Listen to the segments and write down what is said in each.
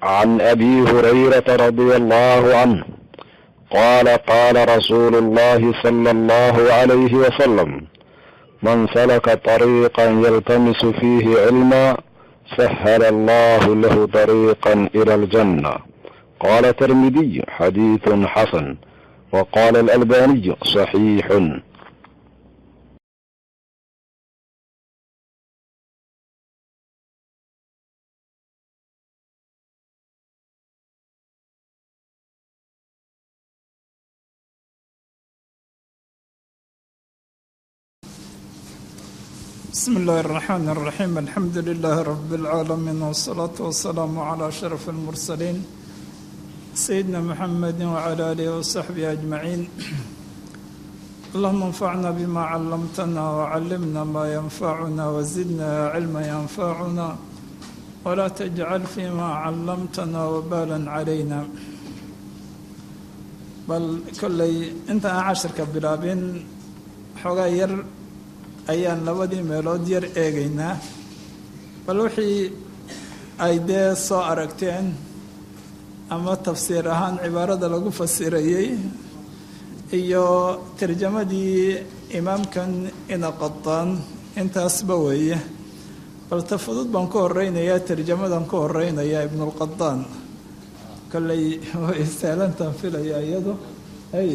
عن ابي هريره رضي الله عنه قال قال رسول الله صلى الله عليه وسلم من سلك طريقا يلتمس فيه علما سهل الله له طريقا الى الجنه قال الترمذي حديث حسن وقال الالباني صحيح بسم الله الرحمن الرحيم الحمد لله رب العالمين والصلاة والسلام على أشرف المرسلين سيدنا محمد وعلى آله وصحبه أجمعين اللهم انفعنا بما علمتنا وعلمنا ما ينفعنا وزدنا علما ينفعنا ولا تجعل فيما علمتنا وبالا علينا بل كلي انت عشرك بلابين حغير ayaan labadii meelood yar eegaynaa bal wixii ay dee soo aragteen ama tafsiir ahaan cibaarada lagu fasirayey iyo tarjamadii imaamkan ina qadaan intaasba weeye bal ta fudud baan ku horeynayaa tarjamadan ku horeynayaa ibnulqadaan kolley way saalantaan filaya iyado ay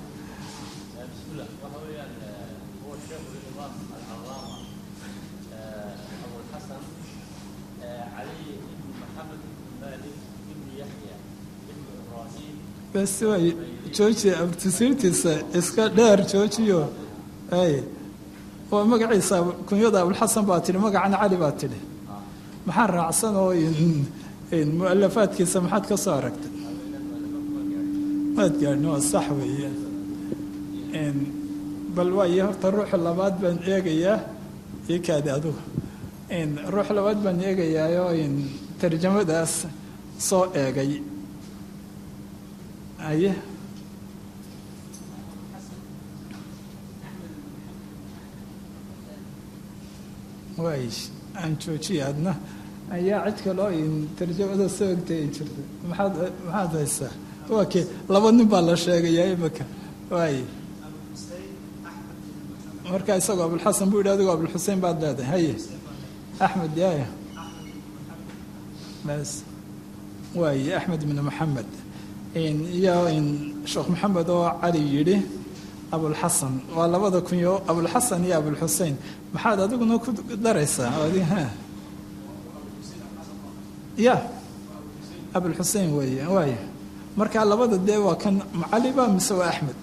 bes way jooji abtisiirtiisa iska dheer joojiyo ay waa magaciisa kunyada abulxasan baa tidhi magacana cali baa tidhi maxaa raacsan oo mualafaadkiisa maxaad ka soo aragtay maad gaadhin waa sax weeye bal waayo horta ruuxa labaad baan eegayaa io kaadi adugu ruux labaad baan eegayaayo tarjamadaas soo eegay aye waay aan joojiya adna ayaa cid kaloo tarjamada soo egtay ay jirta maxaad maxaad haysaa waa ke laba nin baa la sheegayaa imika waay marka isagoo abulxasan buu yidhi adigo abulxusein baad leedahay haye axmed yaaya bas waay axmed ibn maxamed iyo sheekh maxamed oo cali yidhi abulxasan waa labada kunyo abulxasan iyo abulxusein maxaad adiguna ku daraysaa ya abulxusein weeye waay marka labada dee waa kan macaliba mise waa axmed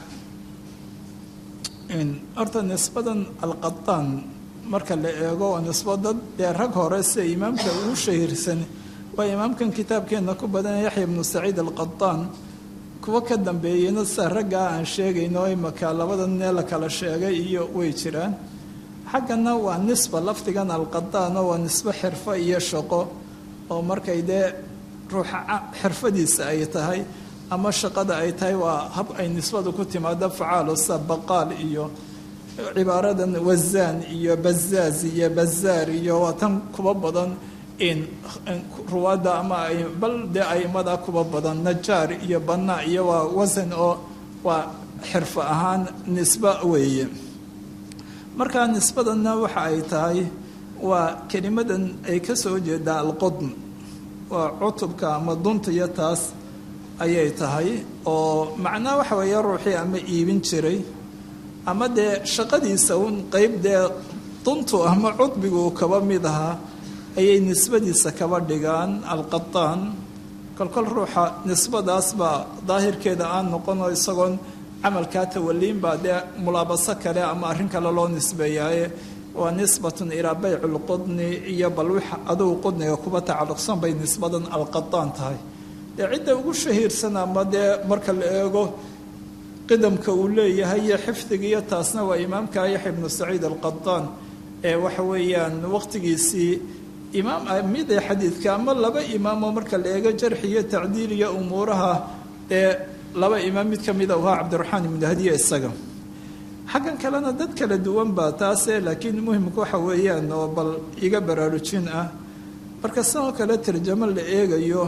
horta nisbadan alqadaan marka la eego waa nisbo dad dee rag hore sida imaamka ugu shahiirsan waa imaamkan kitaabkeenna ku badan yaxya ibnu saciid alqadaan kuwa ka dambeeyeyna sida raggaa aan sheegayno imaka labada nee la kala sheegay iyo way jiraan xaggana waa nisba lafdigan alqadaano waa nisbo xirfo iyo shaqo oo markay dee ruuxa xirfadiisa ay tahay ama shaqada ay tahay waa hab ay nisbadu ku timaado facaalo sida baqaal iyo cibaaradan wazaan iyo bazaaz iyo bazaar iyo waa tan kuba badan ruwaadda ama bal dee aimada kuba badan najaar iyo banaa iyo waa wasan oo waa xirfo ahaan nisbo weeye markaa nisbadanna waxa ay tahay waa kelimadan ay ka soo jeedaa alqodn waa cutubka ama dunta iyo taas ayay tahay oo macnaa waxa weeye ruuxii ama iibin jiray ama dee shaqadiisa un qeyb dee duntu ama cudbigu kaba mid ahaa ayay nisbadiisa kaba dhigaan alqadaan kolkol ruuxa nisbadaas baa daahirkeeda aan noqonoo isagoon camalkaa tawaliin baa dee mulaabaso kale ama arrin kale loo nisbeeyaaye waa nisbatun ilaa bayc lqudni iyo bal wix adugu qudniga kuba tacalluqsan bay nisbadan alqadaan tahay dee cidda ugu shahiirsan ama dee marka la eego qidamka uu leeyahay iyo xifdiga iyo taasna waa imaamka yaxya ibnu saciid alqadaan ee waxa weeyaan waqtigiisii imaam mid ee xadiidka ama laba imaamoo marka la eego jarxi iyo tacdiil iyo umuuraha ee laba imaam mid ka mida u ahaa cabdiraxmaan ibnu hadiya isaga xaggan kalena dad kala duwan baa taase laakiin muhimka waxa weeyaan oo bal iga baraarujin ah marka sidoo kale tarjamo la eegayo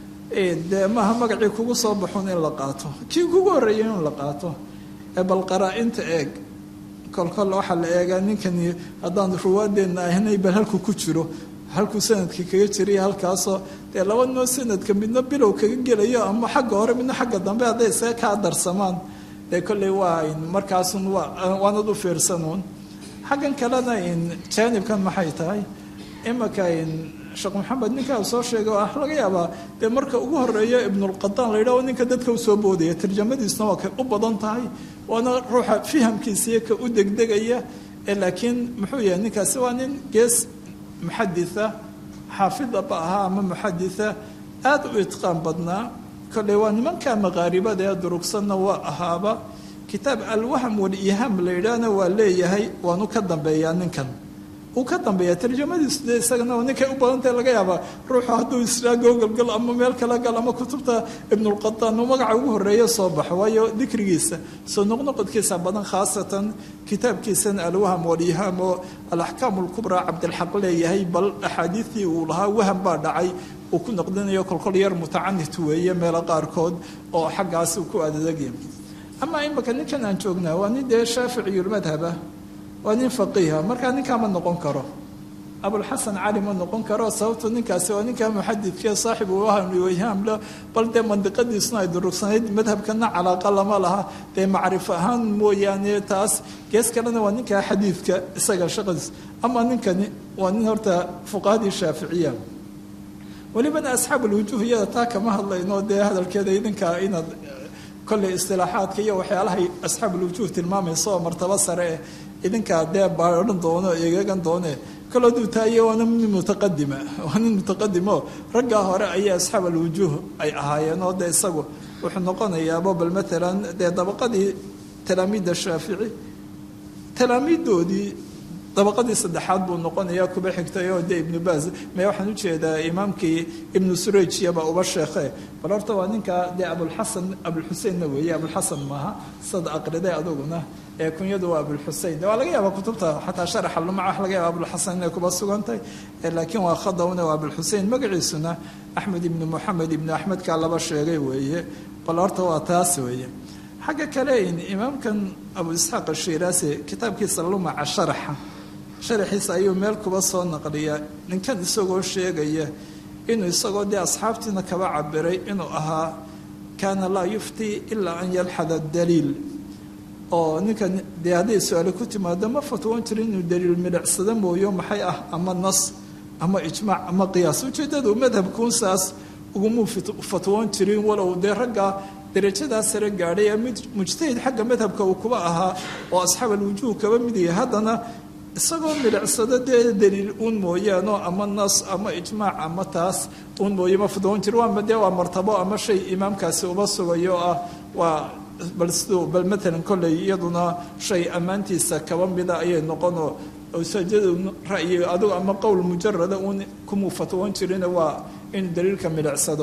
dee maaha magacii kugu soo baxun in la qaato kii kugu horreeyay in la qaato ee bal qaraa-inta eeg kolkol waxaa la eegaa ninkani haddaan ruwaadeenna ahnay bal halku ku jiro halkuu sanadka kaga jiriya halkaasoo dee laba noo sanadka midna bilow kaga gelayo ama xagga hore midna xagga dambe hadday isaga kaa darsamaan dee kolley waa markaasun waanad u fiirsanuun xaggan kalena jaanibkan maxay tahay imaka sheekh maxamed ninkaa soo sheegay ah laga yaabaa dee marka ugu horeeya ibnulqadaan la yidhaho ninka dadka usoo boodaya tarjamadiisna waa kay u badan tahay waana ruuxa fihamkiisiiyo ka u degdegaya laakiin muxuu yahay ninkaasi waa nin gees muxaditha xaafidaba ahaa ama muxaditha aada u itqaan badnaa kolley waa nimanka maqaaribada ee durugsanna waa ahaaba kitaab alwaham walihaam la yidhaahna waa leeyahay waanu ka dambeeyaa ninkan uu ka dambeeya tarjamadiisu dee isagana ninkay u badantahe laga yaabaa ruuxu hadduu israa googalgal ama meel kala gal ama kutubta ibnulqadaan uu magaca ugu horreeya soo baxo waayo dikrigiisa soo noqnoqodkiisa badan khaasatan kitaabkiisan alwaham walihaam oo alaxkaam alkubraa cabdilxaq leeyahay bal axaadiidtii uu lahaa waham baa dhacay uu ku noqdinayo kolkol yar mutacanit weeye meelo qaarkood oo xaggaas uu ku adadagya amaa imaka ninkan aan joognaa waa nin dee shaaficiyulmadhaba waa nin faqiiha markaa ninkaa ma noqon karo abulxasan cali ma noqon karo sababto ninkaasi waa ninkaa muxadidkee saaxibu wahamiwayhaamle bal dee mandiqadiisuna ay durugsanayd madhabkana calaaqa lama laha dee macrifo ahaan mooyaane taas gees kalena waa ninkaa xadiidka isaga shaqadiis ama ninkani waa nin horta fuqahadii shaaficiya welibana asxaab ulwujuuh iyada taa kama hadlayno dee hadalkeeda idinkaa inaad kolley istilaaxaadka iyo waxyaalahay asxaab ulwujuuh tilmaamaysa oo martabo sare eh idinkaa dee baadhan doono eegagan doone kol hadduu taaye waana nin mutaqadima waa nin mutaqadimo raggaa hore ayaa asxaab alwujuuh ay ahaayeen oo dee isagu wuxuu noqonayaaba bal maalan dee dabaqadii talaamiidda shaafici talaamiiddoodii dabaqadii saddexaad buu noqonayaa kuba xigtay oo dee ibnu baaz me waxaan ujeedaa imaamkii ibnu surajiyaba uba sheekhe bal horta waa ninka dee abulxasan abulxuseinna weeye abulxasan maaha sad aqriday aduguna ee kunyadu waa abulxusein waa laga yaaba kutubta xataa sharaxa lumaca wax laga yaaba abulxasan inay kuba sugantahay laakiin waa khadawna waa abulxusein magaciisuna axmed ibnu moxamed ibnu axmedkaa laba sheegay weeye bal horta waa taas weeye xagga kale imaamkan abu isxaaq ashiraasi kitaabkiisa lumaca sharaxa sharaxiisa ayuu meel kuba soo naqliyaa ninkan isagoo sheegaya inuu isagoo dee asxaabtiina kaba cabiray inuu ahaa kaana laa yuftii ilaa an yalxada daliil oo ninkan dee hadday su-aale ku timaado ma fatwoon jirin inuu daliil milicsado mooyo maxay ah ama nas ama ijmaac ama qiyaas ujeeddadu madhabkuun saas ugumuu fatwoon jirin walow dee raggaa darajadaa sare gaadhay ee mid mujtahid xagga madhabka uu kuba ahaa oo asxaab alwujuuh kaba mid yahay haddana isagoo milicsado dee daliil uun mooyaano ama nas ama ijmaac ama taas uun mooye ma fatwoon jir waa dee waa martabo ama shay imaamkaasi uba sugayo ah waa bal siduu bal maalan kolley iyaduna shay ammaantiisa kaba mida ayay noqonoo sajadu ra'yi adigu ama qowl mujarada uun kumuu fatwoon jirina waa inuu daliilka milicsado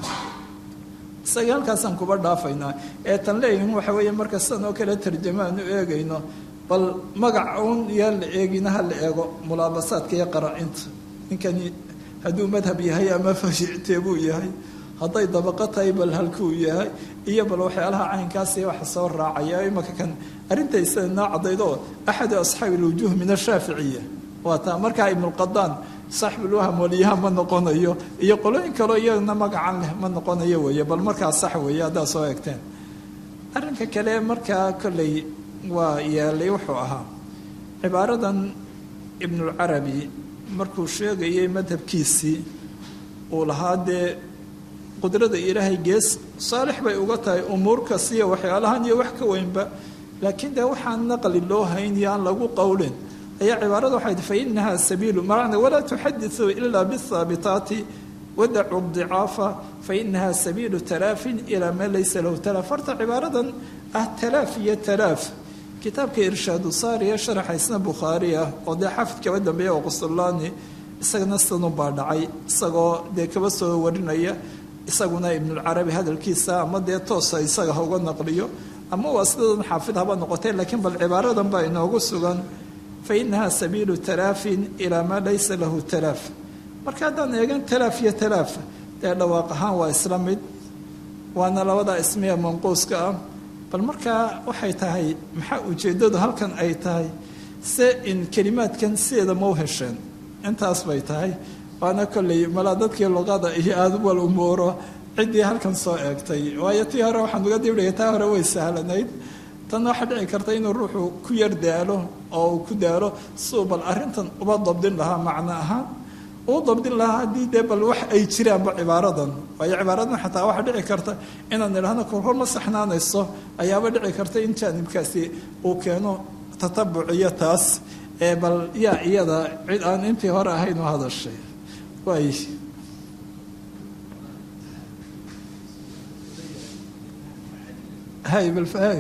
isaga halkaasaan kuba dhaafaynaa ee tan leeyihin waxa weeye marka sidan oo kale tarjamo aan u eegayno bal magac uun yaa la eegina ha la eego mulaabasaadka iyo qaracinta ninkani hadduu madhab yahay ama fashicteebuu yahay hadday dabaqo tahay bal halkuu yahay iyo bal waxyaalaha caynkaasi waxa soo raacaya imaka kan arrintaysa noo cadaydo axadu asxaabi alwujuuh min ashaaficiya waa taa markaa ibnulqadaan saaxibulwaham waliyaha ma noqonayo iyo qolooyin kaleo iyagana magacan leh ma noqonayo weeye bal markaa sax weeye haddaad soo eegteen arrinka kale markaa kolley waa yeelay wuxuu ahaa cibaaradan ibnulcarabi markuu sheegayay madhabkiisii uu lahaa dee qudrada ilaahay gees saalix bay uga tahay umuur kasiyo waxyaalahan iyo wax ka weynba laakiin dee waxaan naqli loo hayn iyo aan lagu qowlin ayaa cibaarada waxay fa inaha sabiilu macna walaa tuxadisuu ila bihaabitaati wadacu dicaafa fa inaha sabiilu talaafin ilaa maa laysa lahu talaaf horta cibaaradan ah talaaf iyo talaaf kitaabka irshaadu saariya sharaxaysna bukhaari ah oo dee xafid kaba dambeeya oo qustullaani isagana sidanun baa dhacay isagoo dee kaba soo warinaya isaguna ibnulcarabi hadalkiisa ama dee toosa isaga ha uga naqliyo ama waa sidadan xaafid haba noqotee laakiin bal cibaaradan baa inoogu sugan fa inaha sabiilu talaafin ilaa maa laysa lahu talaaf marka haddaan eegan talaaf iyo talaaf dee dhawaaq ahaan waa isla mid waana labada ismiya manquuska ah bal markaa waxay tahay maxaa ujeeddadu halkan ay tahay se in kelimaadkan sideeda ma u hesheen intaas bay tahay waana kolley malaa dadkii luqada iyo aada wal umuuro ciddii halkan soo eegtay waayo tii hore waxaan uga dibdhigay taa hore way sahlanayd tan waxaa dhici karta inuu ruuxu ku yar daalo oo uu ku daalo suu bal arrintan uba dabdin lahaa macno ahaan uu dabdin lahaa haddii dee bal wax ay jiraanba cibaaradan waayo cibaaradan xataa waxaa dhici karta inaan idhahno korhor ma saxnaanayso ayaaba dhici karta in jaanibkaasi uu keeno tatabuc iyo taas ee bal yaa iyada cid aan intii hore ahayn u hadashay waay hay balfahay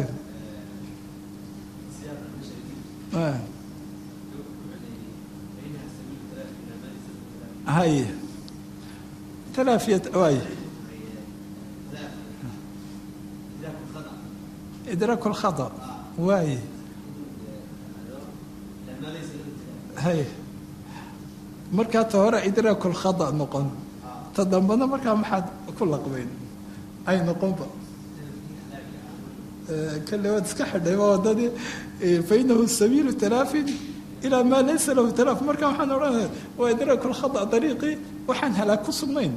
hay talaafiya waay idraak lkhada waay hay markaa ta hore idraak lkhada noqon ta dambana markaa maxaad ku laqbeyn ay noqonba kale waad iska xidhay waa wadadii fainahu sabiilu talaafin ilaa maa laysa lahu talaaf marka waxaan odhanaya waa idraak lkhada dariiqii waxaan halaag ku sugnayn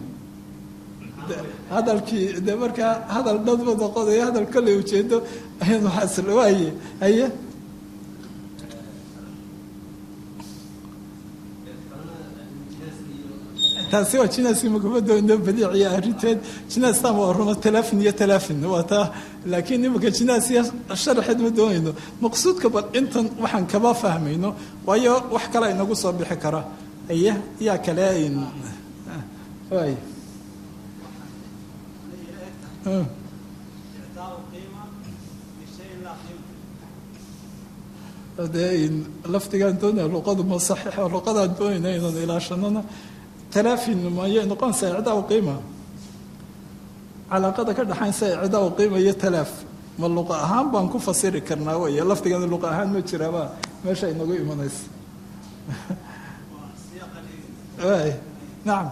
hadalkii de markaa hadal dhadba noqonayo hadal kolley ujeedo ayad waxaas waaye haye taasi waa jinaasi makumadoono badiiciya arrinteed jinaastan waa ruma talaafin iyo talaafin waa taa laakiin imika jinaasiya sharaxeed ma doonayno maqsuudka bal intan waxaan kaba fahmayno waayo wax kale inagu soo bixi kara aye yaa kale waay dee lafdigaan doonaya luqadu ma saxiixa luqadaan doonayna inaan ilaashanona talaafin mayay noqonaysaa icdaa qiima calaaqada ka dhaxaynsa icdaa qiima iyo talaaf ma luqa ahaan baan ku fasiri karnaa wey lafdigana luqa ahaan ma jiraaba meesha inagu imanaysa y nacam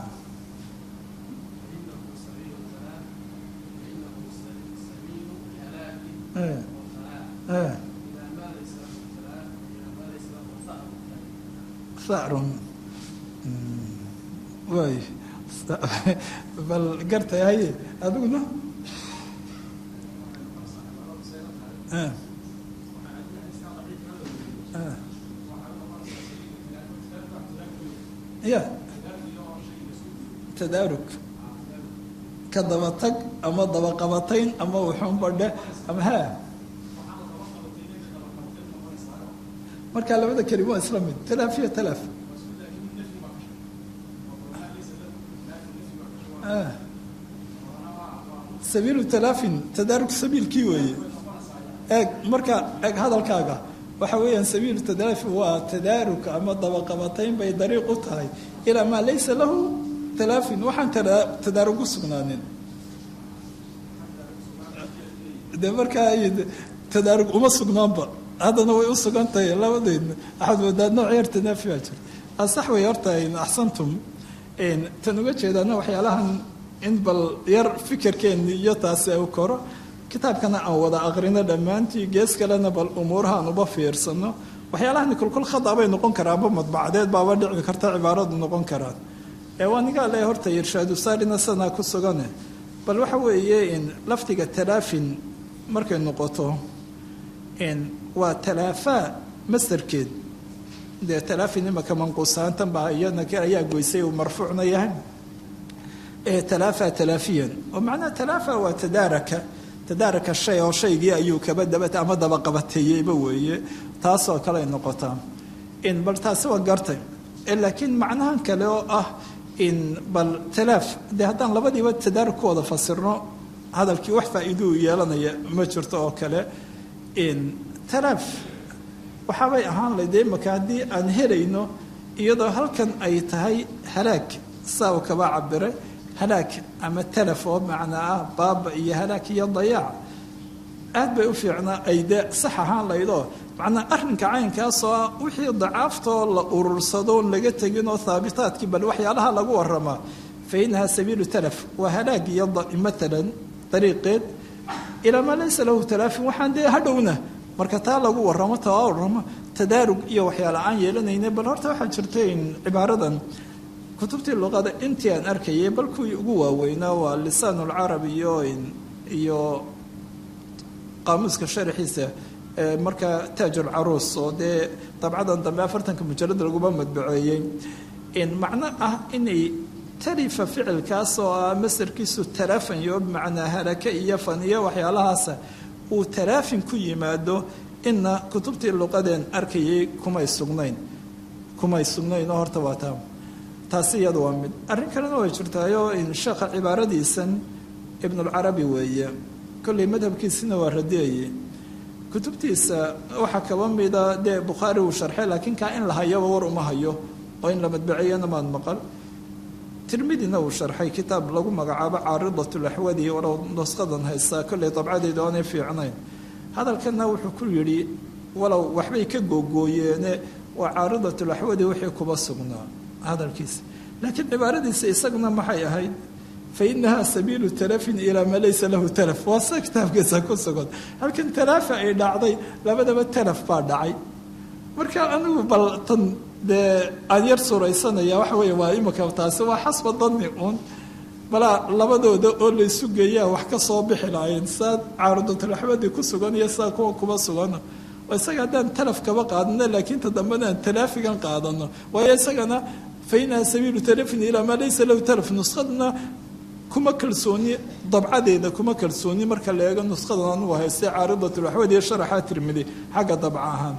sacrun waay bal gartay haye adiguna ya tadaarug ka dabatag ama dabaqabatayn ama wuxuunbadhe ama ha markaa labada kelima waa isla mid talaaf iyo talaaf sabiilu talaafin tadaarug sabiilkii weeye eeg marka eeg hadalkaaga waxa weeyaan sabiilu tadaafin waa tadaarug ama dabaqabatayn bay dariiq u tahay ilaa maa laysa lahu talaafin waxaan tadaarug u sugnaanin de markaa tadaarug uma sugnaanba haddana way u sugan tahay labadeedna waxaad moodaa nooc yar tanaafi baa jirta asax way horta axsantum tan uga jeedaana waxyaalahan in bal yar fikirkeenni iyo taasi u koro kitaabkana aan wada aqrino dhammaantii gees kalena bal umuuraha aan uba fiirsano waxyaalahani kulkul khada bay noqon karaanba madbacadeed baaba dhici karta cibaaradu noqon karaan ee waa nigaa le horta irshaadu saarina sanaa ku sugane bal waxa weeye in lafdiga talaafin markay noqoto waa talaafaa masdarkeed dee talaafin imaka manquusaantan baa iyadna ayaa goysay uu marfuucna yahay talaafa talaafiyan oo macnaha talaafa waa tadaaraka tadaaraka shay oo shaygii ayuu kaba daba ama dabaqabateeyeyba weeye taasoo kale ay noqotaa in bal taasi waa gartay laakiin macnahan kale oo ah in bal talaaf dee haddaan labadiiba tadaarug ku wada fasirno hadalkii wax faa'iiduu yeelanaya ma jirto oo kale in talaaf waxaabay ahaan layd imaka haddii aan helayno iyadoo halkan ay tahay halaag saa uu kaba cabiray halaag ama talaf oo macnaa ah baaba iyo halaag iyo dayaac aad bay u fiicnaa ay dee sax ahaan laydoo macnaa arrinka caynkaasoo ah wixii dacaaftoo la urursado laga tegin oo haabitaadkii bal waxyaalaha lagu waramaa fa inahaa sabiilu talaf waa halaag iyo maalan dariiqeed ilaa maa laysa lahu talaafin waxaan dee hadhowna marka taa lagu waramo taa waramo tadaarug iyo waxyaala aan yeelanayna bal horta waxaa jirta in cibaaradan kutubtii luqada intii aan arkayay bal kuwii ugu waaweynaa waa lisaan ulcarabi iyo iyo qaamuuska sharaxiisa marka taajulcaruus oo dee dabcadan dambe afartanka mujalad laguma madbaceeyey macno ah inay talifa ficilkaas oo ah masarkiisu talaafan iyo bimacnaa halaka iyo fan iyo waxyaalahaasa uu talaafin ku yimaado ina kutubtii luqadeen arkayay kumay sugnayn kumay sugnayn oo horta waa taa taasi iyada waa mid arrin kalena way jirtaayo sheekha cibaaradiisan ibnulcarabi weeye kolley madhabkiisina waa radiyayey kutubtiisa waxaa kaba mida dee bukhaari uu sharxay laakiin kaa in la hayaba war uma hayo oo in la madbaciyana maad maqal tirmidina uu sharxay kitaab lagu magacaabo caaridatulaxwadi walow nusqadan haystaa kolley dabcadeeda oonay fiicnayn hadalkana wuxuu ku yidhi walow waxbay ka googooyeene waa caaridatulaxwadi wixii kuba sugnaa hadalkiisa laakiin cibaaradiisa isaguna maxay ahayd fa inahaa sabiilu talafin ilaa maa laysa lahu talaf waa se kitaabkiisa ku sugan halkan talaafa ay dhacday labadaba talaf baa dhacay marka anigu bal tan dee aan yar suraysanaya waxa weeye waa imika taasi waa xasba dani uun balaa labadooda oo laysu geeyaa wax ka soo bixi lahayn saa caarudatulaxmadii ku sugan iyo saa kuwa kuba sugana isaga haddaan talaf kaba qaadano laakiin ta dambena aan talaafigan qaadano waayo isagana fa inaha sabiilu talafin ilaa maa laysa lahu talaf nuskhadna kuma kalsooni dabcadeeda kuma kalsooni marka la eego nushadan anugu haystay caaridatulaxwad iyo sharaxa tirmidi xagga dabca ahaan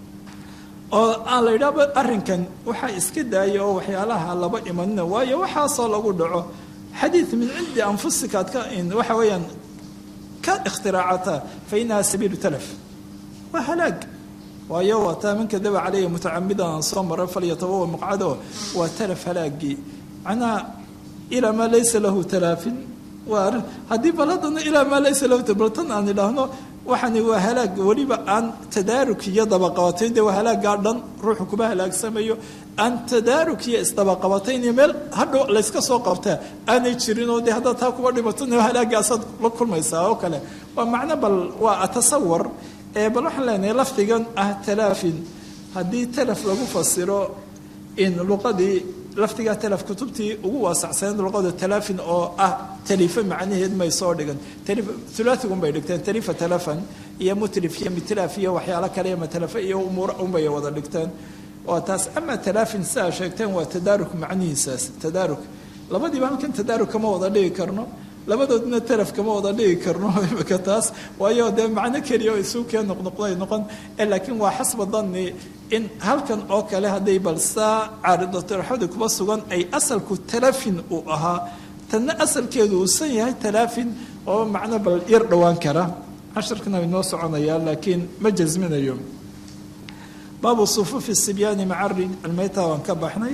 oo aan la yidhaahba arrinkan waxaa iska daaya oo waxyaalaha laba imanina waayo waxaasoo lagu dhaco xadiid min cindi anfusika ad ka waxa weeyaan ka ikhtiraacata fa inaha sabiilu talaf waa halaag waayo waa taa man kadaba caleyhi mutacamidan aan soo mara falyatabawa maqcado waa talaf halaagii macnaha ilaa maa laysa lahu talaafin waa arrin haddii bal haddana ilaa maa laysa lahu bal tan aan idhaahno waxani waa halaag weliba aan tadaaruk iyo dabaqabatayn dee waa halaagaa dhan ruuxu kuma halaagsamayo aan tadaaruk iyo isdabaqabatayn iyo meel hadhow layska soo qabtaa aanay jirin oo dee haddaad taa kuba dhimatona halaagaasaad la kulmaysaa oo kale waa macno bal waa atasawar ee bal waxaan leenahay lafdigan ah talaafin haddii talaf lagu fasiro in luqadii lafdigaa talaf kutubtii ugu waasacsaneed luqada talaafin oo ah talifa macnaheed may soo dhigan ulaaigun bay dhigteen talifa talafan iyo mutrif iyo mitlaf iyo waxyaalo kale iyo matalafa iyo umuura unbay wada dhigteen waa taas ama talaafin sidaa sheegteen waa tadaaruk macnihiisaas tadaaruk labadiiba halkan tadaaruk kama wada dhigi karno labadoodna talaf kama wada dhigi karno imika taas waayo dee macno keliya oo isu kee noqnoqday noqon laakiin waa xasba danni in halkan oo kale hadday balsaa caaridatulaxwadi kuba sugan ay asalku talafin uu ahaa tanna asalkeedu uusan yahay talaafin oo macno bal yar dhowaan kara casharkana inoo soconayaa laakiin ma jasminayo baabu sufuufi sibyaani maca almeyta waan ka baxnay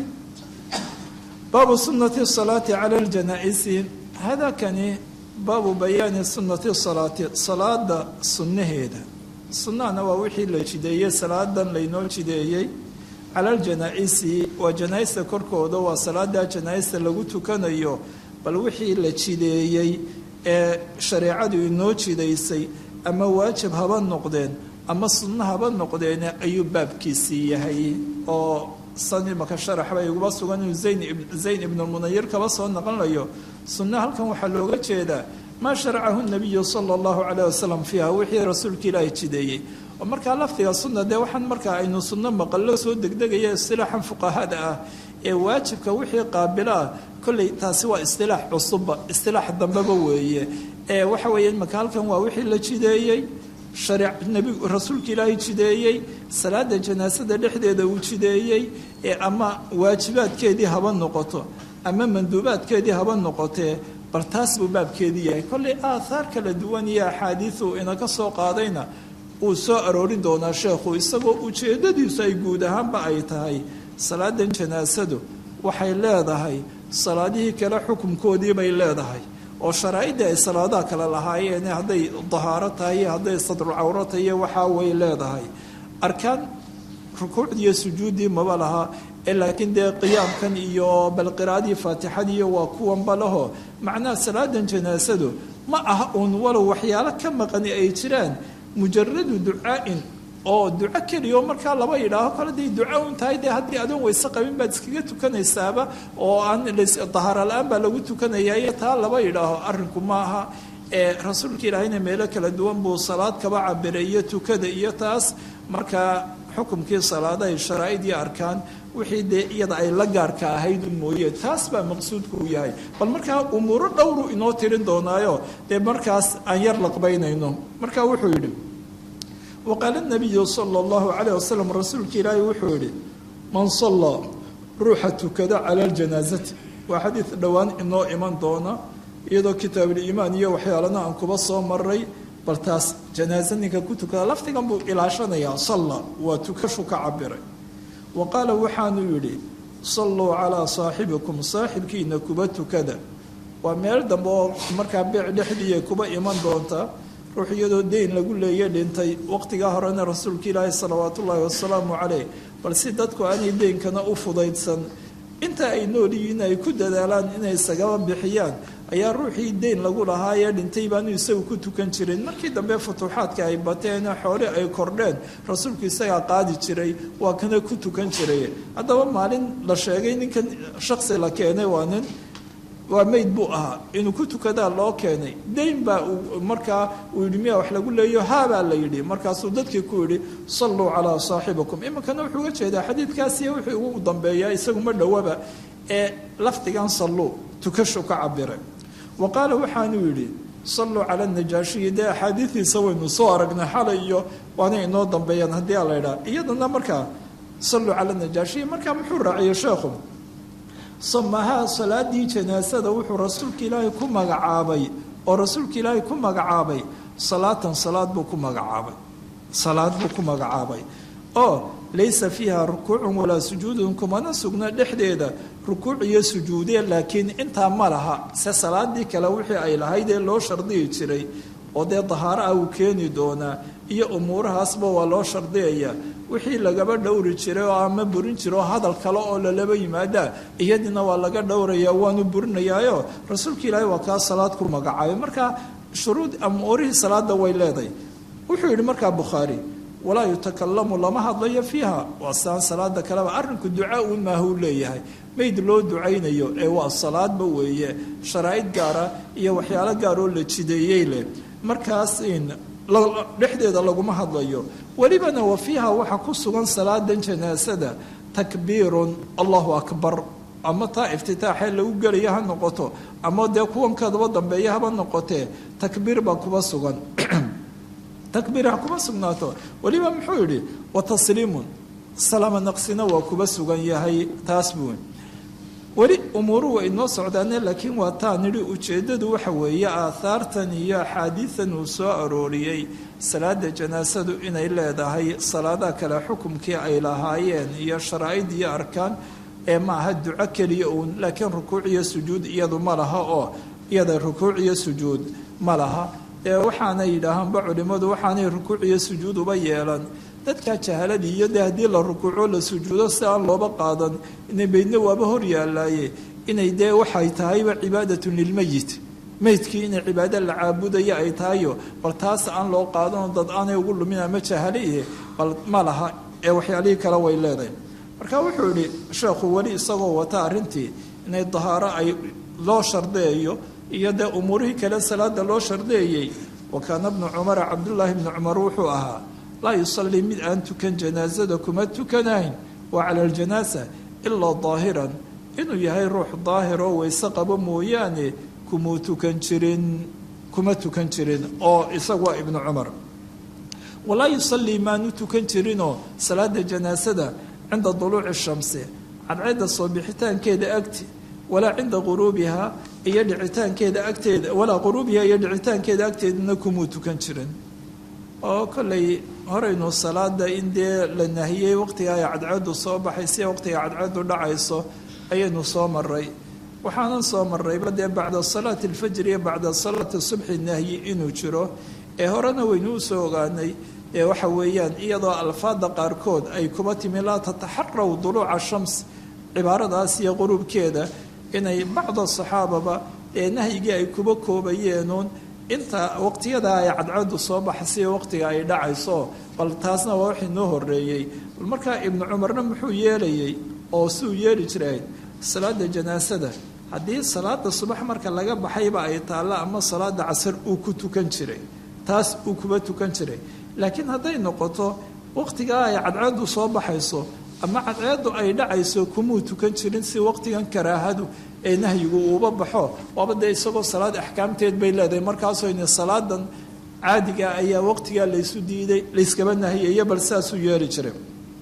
baabu sunati salaati cala ljanaa'isi hada kani baabu bayaani sunati salaati salaada sunnaheeda sunnahana waa wixii la jideeyey salaadan laynoo jideeyey cala aljanaa-isi waa janaa-ista korkooda waa salaada janaa-ista lagu tukanayo bal wixii la jideeyey ee shareecadu inoo jidaysay ama waajib haba noqdeen ama sunno haba noqdeen ayuu baabkiisii yahay oo san imaka sharax bay iguba sugan inuu zayn ibnulmunayir kaba soo naqonayo sunno halkan waxaa looga jeedaa maa sharacahu nabiyu sala allahu calayh wasalam fiiha wixii rasuulka ilaahi jideeyey oo markaa lafdiga sunna dee waxaan markaa aynu sunno maqallo soo degdegaya istilaaxan fuqahada ah ee waajibka wixii qaabilo ah kolley taasi waa istilaax cusubba istilaax dambeba weeye ee waxa weeye imaka halkan waa wixii la jideeyey nabigu rasuulka ilaahay jideeyey salaada janaasada dhexdeeda uu jideeyey ee ama waajibaadkeedii haba noqoto ama manduubaadkeedii haba noqotee bal taas buu baabkeedii yahay kollay aathaar kala duwan iyo axaadiiu inaka soo qaadayna uu soo aroorin doonaa sheekhu isagoo ujeeddadiisu ay guud ahaanba ay tahay salaadan janaasadu waxay leedahay salaadihii kale xukunkoodii bay leedahay oo sharaa'idii ay salaadaha kale lahaayeen hadday dahaaro tahay iyo hadday sadrucawro tahay iyo waxaa way leedahay arkaan rukuucdii iyo sujuuddii maba laha ee laakiin dee qiyaamkan iyo bal qiraa'adii faatixadiiyo waa kuwanba laho macnaha salaadan janaasadu ma aha uun walow waxyaalo ka maqani ay jiraan mujaradu ducaa'in oo duco keliya oo markaa laba yidhaaho kale day duco un tahay dee haddii adoon weyse qabin baad iskaga tukanaysaaba oo aan dahaara la-aan baa lagu tukanaya iyo taa laba yidhaaho arrinku maaha ee rasuulka ilaahayna meelo kala duwan buu salaad kaba cabiray iyo tukada iyo taas markaa xukumkii salaadahay sharaa'id iyo arkaan wixii dee iyada ay la gaarka ahayd mooye taas baa maqsuudku u yahay bal markaa umuuro dhowru inoo tirin doonaayo dee markaas aan yar laqbaynayno marka wuxuu yidhi waqaala nabiyu sala allahu calayh wasalam rasuulka ilaahi wuxuu yidhi man sallaa ruuxa tukada cala ljanaasati waa xadiid dhowaan inoo iman doona iyadoo kitaabuliimaan iyo waxyaalana aan kuba soo maray bal taas janaaso ninka ku tukada lafdigan buu ilaashanayaa salla waa tukashu ka cabiray wa qaala waxaanuu yidhi salluu calaa saaxibikum saaxibkiina kuba tukada waa meel dambe oo markaa beec dhexdiiya kuba iman doonta ruux iyadoo deyn lagu leeya dhintay waqtigaa horena rasuulka ilaahi salawaatu ullaahi wasalaamu caleyh bal si dadku aanay deynkana u fudaydsan inta ay nool yihiin ay ku dadaalaan inay isagaba bixiyaan ayaa ruuxii deyn lagu lahaa ee dhintay baanu isagu ku tukan jirin markii dambe futuuxaadka ay bateen xoole ay kordheen rasuulku isagaa qaadi jiray waa kana ku tukan jiray haddaba maalin la sheegay ninkan shaksi la keenay waa nin waa meyd buu ahaa inuu ku tukadaa loo keenay deyn baa markaa uu yidhi miyaa wax lagu leeyo haabaa la yidhi markaasuu dadkii ku yidhi salluu calaa saaxibikum iminkana wuxuu uga jeedaa xadiidkaasiy wuxuu ugu dambeeyaa isagu ma dhowaba ee lafdigan salluu tukashu ka cabiray wa qaala waxaanuu yidhi salluu cala najaashiyi dee axaadiidiisa waynu soo aragnay xalay iyo waana inoo dambeeyaan haddii a la ydhaha iyadana markaa salluu cala najaashiyi markaa muxuu raaciyey sheekhu samahaa salaadii janaasada wuxuu rasuulka ilaahay ku magacaabay oo rasuulka ilaahay ku magacaabay salaatan salaad buu ku magacaabay salaad buu ku magacaabay oo laysa fiiha rukuucun walaa sujuudun kumana sugna dhexdeeda rukuuc iyo sujuudee laakiin intaa ma laha se salaadii kale wixii ay lahayd ee loo shardiyi jiray oo dee dahaaro ah uu keeni doonaa iyo umuurahaasba waa loo shardiyaya wixii lagaba dhowri jiray oo ama burin jira oo hadal kale oo lalaba yimaadaa iyadina waa laga dhowraya waanu burinayaayo rasuulka ilaahay waa kaa salaad ku magacaabay marka shuruud umuurihii salaada way leedahay wuxuu yidhi markaa bukhaari walaa yutakalamu lama hadlayo fiiha waa saan salaada kaleba arrinku ducaa uun maahuu leeyahay mayd loo ducaynayo ee waa salaadba weeye sharaa'id gaara iyo waxyaalo gaar oo la jideeyey leh markaas dhexdeeda laguma hadlayo welibana wa fiiha waxaa ku sugan salaadan janaasada takbiirun allahu akbar ama taa iftitaaxee lagu gelaya ha noqoto ama dee kuwankeedaba dambeeya haba noqotee takbiir baa kuba sugan takbiir ha kuba sugnaato weliba muxuu yidhi wa tasliimun salaama naqsina waa kuba sugan yahay taas buu weli umuuruhu way inoo socdaane laakiin waa taa nidhi ujeeddadu waxa weeye aahaartan iyo axaadiidan uu soo arooriyey salaada janaasadu inay leedahay salaadaha kale xukumkii ay lahaayeen iyo sharaa'id iyo arkaan ee maaha duco keliya uun laakiin rukuuc iyo sujuud iyadu ma laha oo iyada rukuuc iyo sujuud ma laha ee waxaanay yidhaahaanba culimmadu waxaanay rukuuc iyo sujuud uba yeelan dadkaa jahaladii iyo dee haddii la rukuuco la sujuudo si aan looba qaadan inay meydna waaba hor yaallaaye inay dee waxay tahayba cibaadatun lilmeyit meydkii inay cibaado la caabudaya ay tahayo bal taas aan loo qaadano dad aanay ugu lumin ama jahaliye bal ma laha ee waxyaalihii kale way leedahay marka wuxuu yidhi sheekhu weli isagoo wata arrintii inay dahaaro ay loo shardeeyo iyo dee umuurihii kale salaada loo shardeeyey wa kaana bnu cumara cabdullaahi bnu cumar wuxuu ahaa laa yusallii mid aan tukan janaasada kuma tukanayn waa cala aljanaasa ilaa daahiran inuu yahay ruux daahir oo weyse qabo mooyaane kumuu tukan jirin kuma tukan jirin oo isagu waa ibnu cumar walaa yusallii maanu tukan jirinoo salaada janaasada cinda duluuci shamsi cadceedda soo bixitaankeeda agti walaa cinda quruubiha iyo dhicitaankeeda agteeda walaa quruubiha iyo dhicitaankeeda agteedana kumuu tukan jirin oo kollay horaynu salaada in dee la nahiyey waqtiga ay cadceedu soo baxaysa waqtiga cadceedu dhacayso ayaynu soo maray waxaanan soo marayba dee bacda salaati alfajri iyo bacda salaati subxi nahyi inuu jiro ee horena waynu usoo ogaanay ee waxa weeyaan iyadoo alfaada qaarkood ay kuba timi laa tataxaraw duluuca shams cibaaradaas iyo quruubkeeda inay bacda saxaababa ee nahyigii ay kuba koobayeenuun inta waqtiyada ay cadcadu soo baxasiyo waqtiga ay dhacayso bal taasna waa wixii noo horeeyey bal markaa ibnu cumarna muxuu yeelayey oo siuu yeeli jiray salaada janaasada haddii salaada subax marka laga baxayba ay taallo ama salaada casar uu ku tukan jiray taas uu kuba tukan jiray laakiin hadday noqoto waqtigaa ay cadceedu soo baxayso ama cadceedu ay dhacayso kumuu tukan jirin si waqtigan karaahadu ee nahyigu uuba baxo waaba dee isagoo salaad axkaamteed bay leedahay markaasooyna salaadan caadiga ayaa waqtigaa laysu diiday layskaba nahiyayo bal saasuu yeeli jiray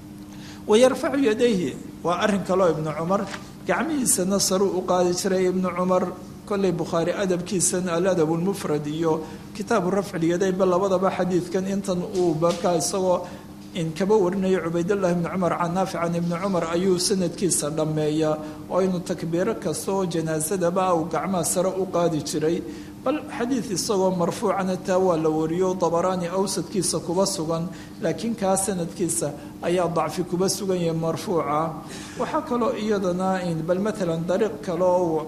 wayarfacu yadayhi waa arrin kaloo ibnu cumar gacmihiisana saruu u qaadi jiray ibnu cumar kolley bukhaari adabkiisan aladab lmufrad iyo kitaabu rafcilyadaynba labadaba xadiidkan intan uu markaa isagoo in kaba warinayo cubaydallahi ibni cumar can naafic can ibni cumar ayuu sanadkiisa dhammeeya oo inuu takbiiro kasta oo janaasadaba uu gacmaha sare u qaadi jiray bal xadiid isagoo marfuucana taa waa la wariyo dabaraani awsadkiisa kuba sugan laakiin kaa sanadkiisa ayaa dacfi kuba sugan yahay marfuuca waxaa kaloo iyadana bal maalan dariiq kale oo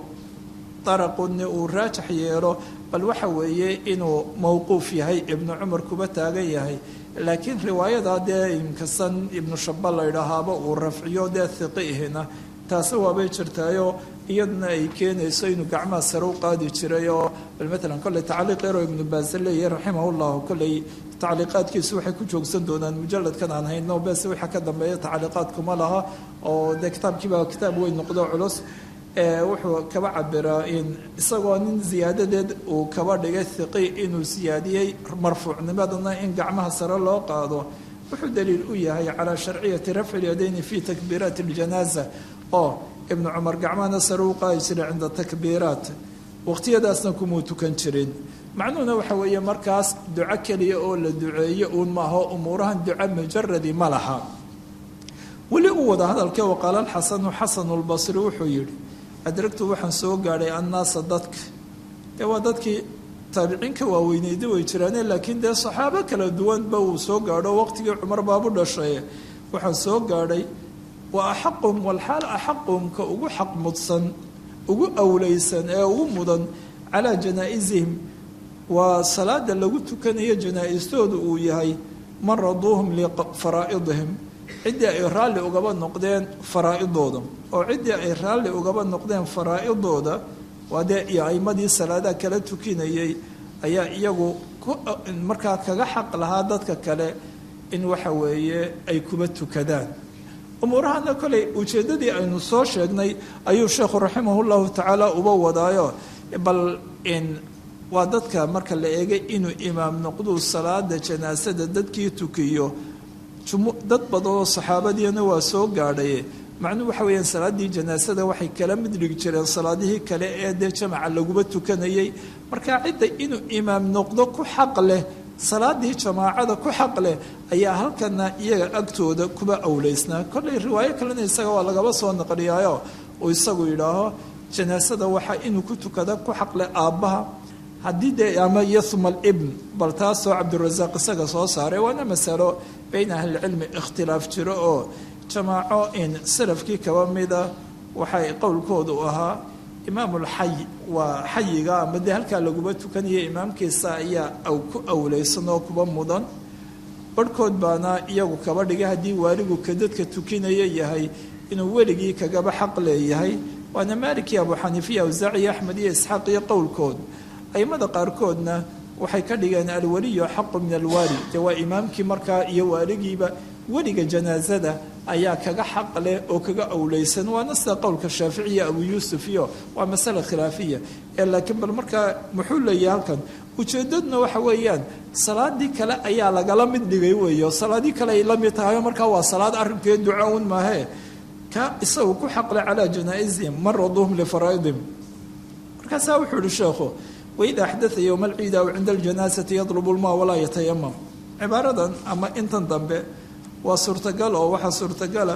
daraquni uu raajax yeelo bal waxa weeye inuu mowquuf yahay ibnu cumar kuba taagan yahay laakiin riwaayada dee inkasan ibnu shaba la ydhaahaaba uu rafciyo dee hiqihina taasi waabay jirtaayo iyaduna ay keenayso inuu gacmaha sare u qaadi jiray oo bal maalan kolley tacliiq yaroo ibnu baase leeyahay raximah llahu kolley tacliiqaadkiisu waxay ku joogsan doonaan mujaladkan aan hayno bese waxa ka dambeeya tacliiqaadkuma laha oo dee kitaabkiiba kitaab weyn noqdo culus wuxuu kaba cabiraa in isagoo nin ziyaadadeed uu kaba dhigay hiqi inuu siyaadiyey marfuucnimadana in gacmaha sare loo qaado wuxuu daliil u yahay calaa sharciyati rafci lyadayni fi takbiiraati اljanaaza oo ibnu cumar gacmahana sare u qaadi jiray cinda takbiiraat waqtiyadaasna kumuu tukan jirin macnuhuna waxa weeye markaas duco keliya oo la duceeyo uun maaho umuurahan duco mujaradi ma laha weli u wada hadalkee waqaala alxasanu xasanu lbasri wuxuu yidhi adragtu waxaan soo gaadhay annaasa dadka dee waa dadkii taabiciinka waaweyneyda way jiraane laakiin dee saxaabo kala duwanba uu soo gaadho waqtigii cumar baabu dhashay waxaan soo gaadhay wa axaqum walxaal axaqum ka ugu xaq mudsan ugu awleysan ee ugu mudan calaa janaa-isihim waa salaada lagu tukanayo janaa-istoodu uu yahay man raduuhum lifaraa'idihim ciddii ay raalli ugaba noqdeen faraa-idooda oo ciddii ay raalli ugaba noqdeen faraa-idooda waa dee iyo aimadii salaadaha kala tukinayay ayaa iyagu markaa kaga xaq lahaa dadka kale in waxa weeye ay kuba tukadaan umuurahana koley ujeeddadii aynu soo sheegnay ayuu sheekhu raximah llahu tacaala uba wadaayo bal in waa dadka marka la eegay inuu imaam noqduu salaada janaasada dadkii tukiyo dad badanoo saxaabadiina waa soo gaadhay macnuhu waxa weeyaan salaaddii janaasada waxay kala mid dhigi jireen salaadihii kale ee dee jamaca laguba tukanayay marka cidda inuu imaam noqdo ku xaq leh salaadii jamaacada ku xaq leh ayaa halkana iyaga agtooda kuba awleysnaa kollay riwaayo kalena isaga waa lagaba soo naqliyaayo uu isagu yidhaaho janaasada waxaa inuu ku tukada ku xaq leh aabbaha haddii dee ama yahuma alibn bal taasoo cabdirasaaq isaga soo saaray waana masalo bayna ahlicilmi ikhtilaaf jiro oo jamaaco in salafkii kaba mida waxay qowlkoodu ahaa imaamulxay waa xayiga ama dee halkaa laguba tukanaya imaamkiisa ayaa ku awleysan oo kuba mudan barhkood baana iyagu kaba dhigay haddii waaligu ka dadka tukinaya yahay inuu weligii kagaba xaq leeyahay waana maalikii abu xaniifiya awsaaciyo axmed iyo isxaaq iyo qowlkood aimada qaarkoodna waxay ka dhigeen alwaliyu xaqu min alwaali dee waa imaamkii markaa iyo waaligiiba weliga janaasada ayaa kaga xaq leh oo kaga awleysan waana sida qowlka shaaficiya abu yuusuf iyo waa masale khilaafiya ee laakiin bal markaa muxuu leeyahay halkan ujeedaduna waxa weeyaan salaadii kale ayaa lagala mid dhigay weeyo salaadii kale ay la mid tahay markaa waa salaad arrinkeed duca un maahee ka isagu ku xaqle calaa janaa-isihim man raduhum lifaraa'idihim markaasaa wuxuu yihi sheekhu waida axdaa yowma alciida aw cinda aljanaasati yadlubu lmaa walaa yatayamam cibaaradan ama intan dambe waa suurtagal oo waxaa suurtagala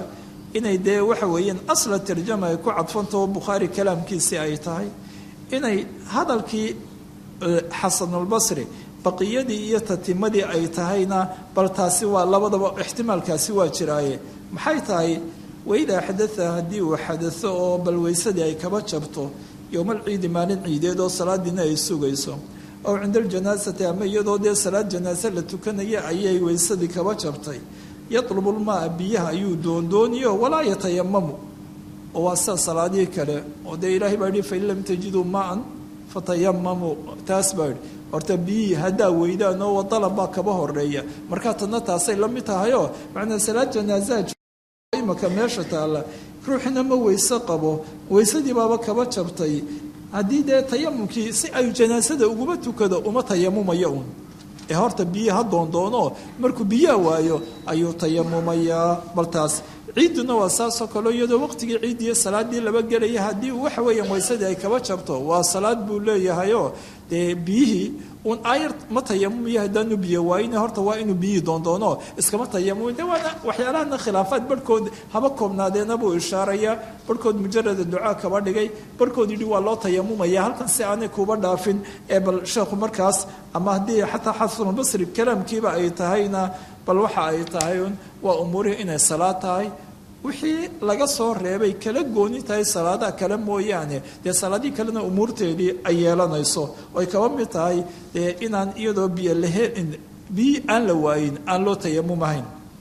inay dee waxa weeyaan asla tarjama ay ku cadfantaho bukhaari kalaamkiisii ay tahay inay hadalkii xasanulbasri baqiyadii iyo tatimadii ay tahayna bal taasi waa labadaba ixtimaalkaasi waa jiraaye maxay tahay waidaa xadaa haddii uu xadao oo bal weysadii ay kaba jabto yowmalciidi maalin ciideed oo salaadiina ay sugayso ow cinda aljanaasati ama iyadoo dee salaad janaase la tukanaya ayay weysadii kaba jabtay yatlubulmaa biyaha ayuu doondooniyo walaa yatayamamu oo waa sida salaadihii kale oo dee ilaahay baa yihi fain lam tajiduu maan fatayamamu taas baa yihi horta biyihii haddaa weydaan oo dalab baa kaba horeeya markaa tadna taasay la mid tahayoo macnaa salaad janaasaha imaka meesha taalla ruuxina ma weyse qabo weysadii baaba kaba jabtay haddii dee tayamumkii si ay janaasada uguma tukado uma tayamumaya uun ee horta biyi ha doondoono markuu biyaha waayo ayuu tayamumayaa bal taas ciidduna waa saasoo kaleo iyadoo waqtigii ciiddiiyo salaadii laba gelaya haddii waxa weeyaan weysadii ay kaba jabto waa salaad buu leeyahayoo dee biyihii uun aayar ma tayamumiyo haddaanu biyo waayina horta waa inuu biyihii doondoono iskama tayamumi de waana waxyaalahana khilaafaad barhkood haba koobnaadeena buu ishaarayaa barhkood mujarada ducaa kaba dhigay barhkood yidhi waa loo tayamumaya halkan si aanay kuba dhaafin ee bal sheekhu markaas ama haddii xataa xasanulbasri kalaamkiiba ay tahayna bal waxa ay tahay un waa umuurihii inay salaad tahay wixii laga soo reebay kala gooni tahay salaadaha kale mooyaane dee salaadihii kalena umuurteedii ay yeelanayso oy kaba mid tahay dee inaan iyadoo biyo lahelin biyi aan la waayin aan loo tayamumahayn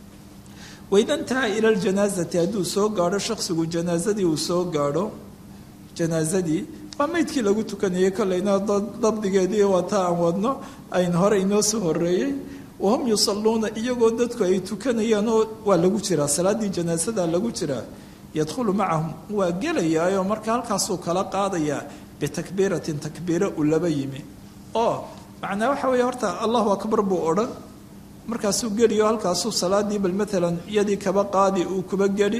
waydantaha ila ljanaasati hadduu soo gaadho shaksigu janaasadii uu soo gaadho janaasadii waa meydkii lagu tukanayay kolleyna dabdigeedii waata aan wadno ayn hore inoo soo horeeyey wahum yusaluuna iyagoo dadku ay tukanayaan oo waa lagu jiraa salaaddii janaasada lagu jiraa yadkhulu macahum waa gelayaayoo marka halkaasuu kala qaadayaa bitakbiiratin takbiiro uu laba yimi oo macnaa waxa weeye horta allahu akbar buu odhan markaasuu geliyo halkaasuu salaadii bal maalan iyadii kaba qaadi uu kuba geli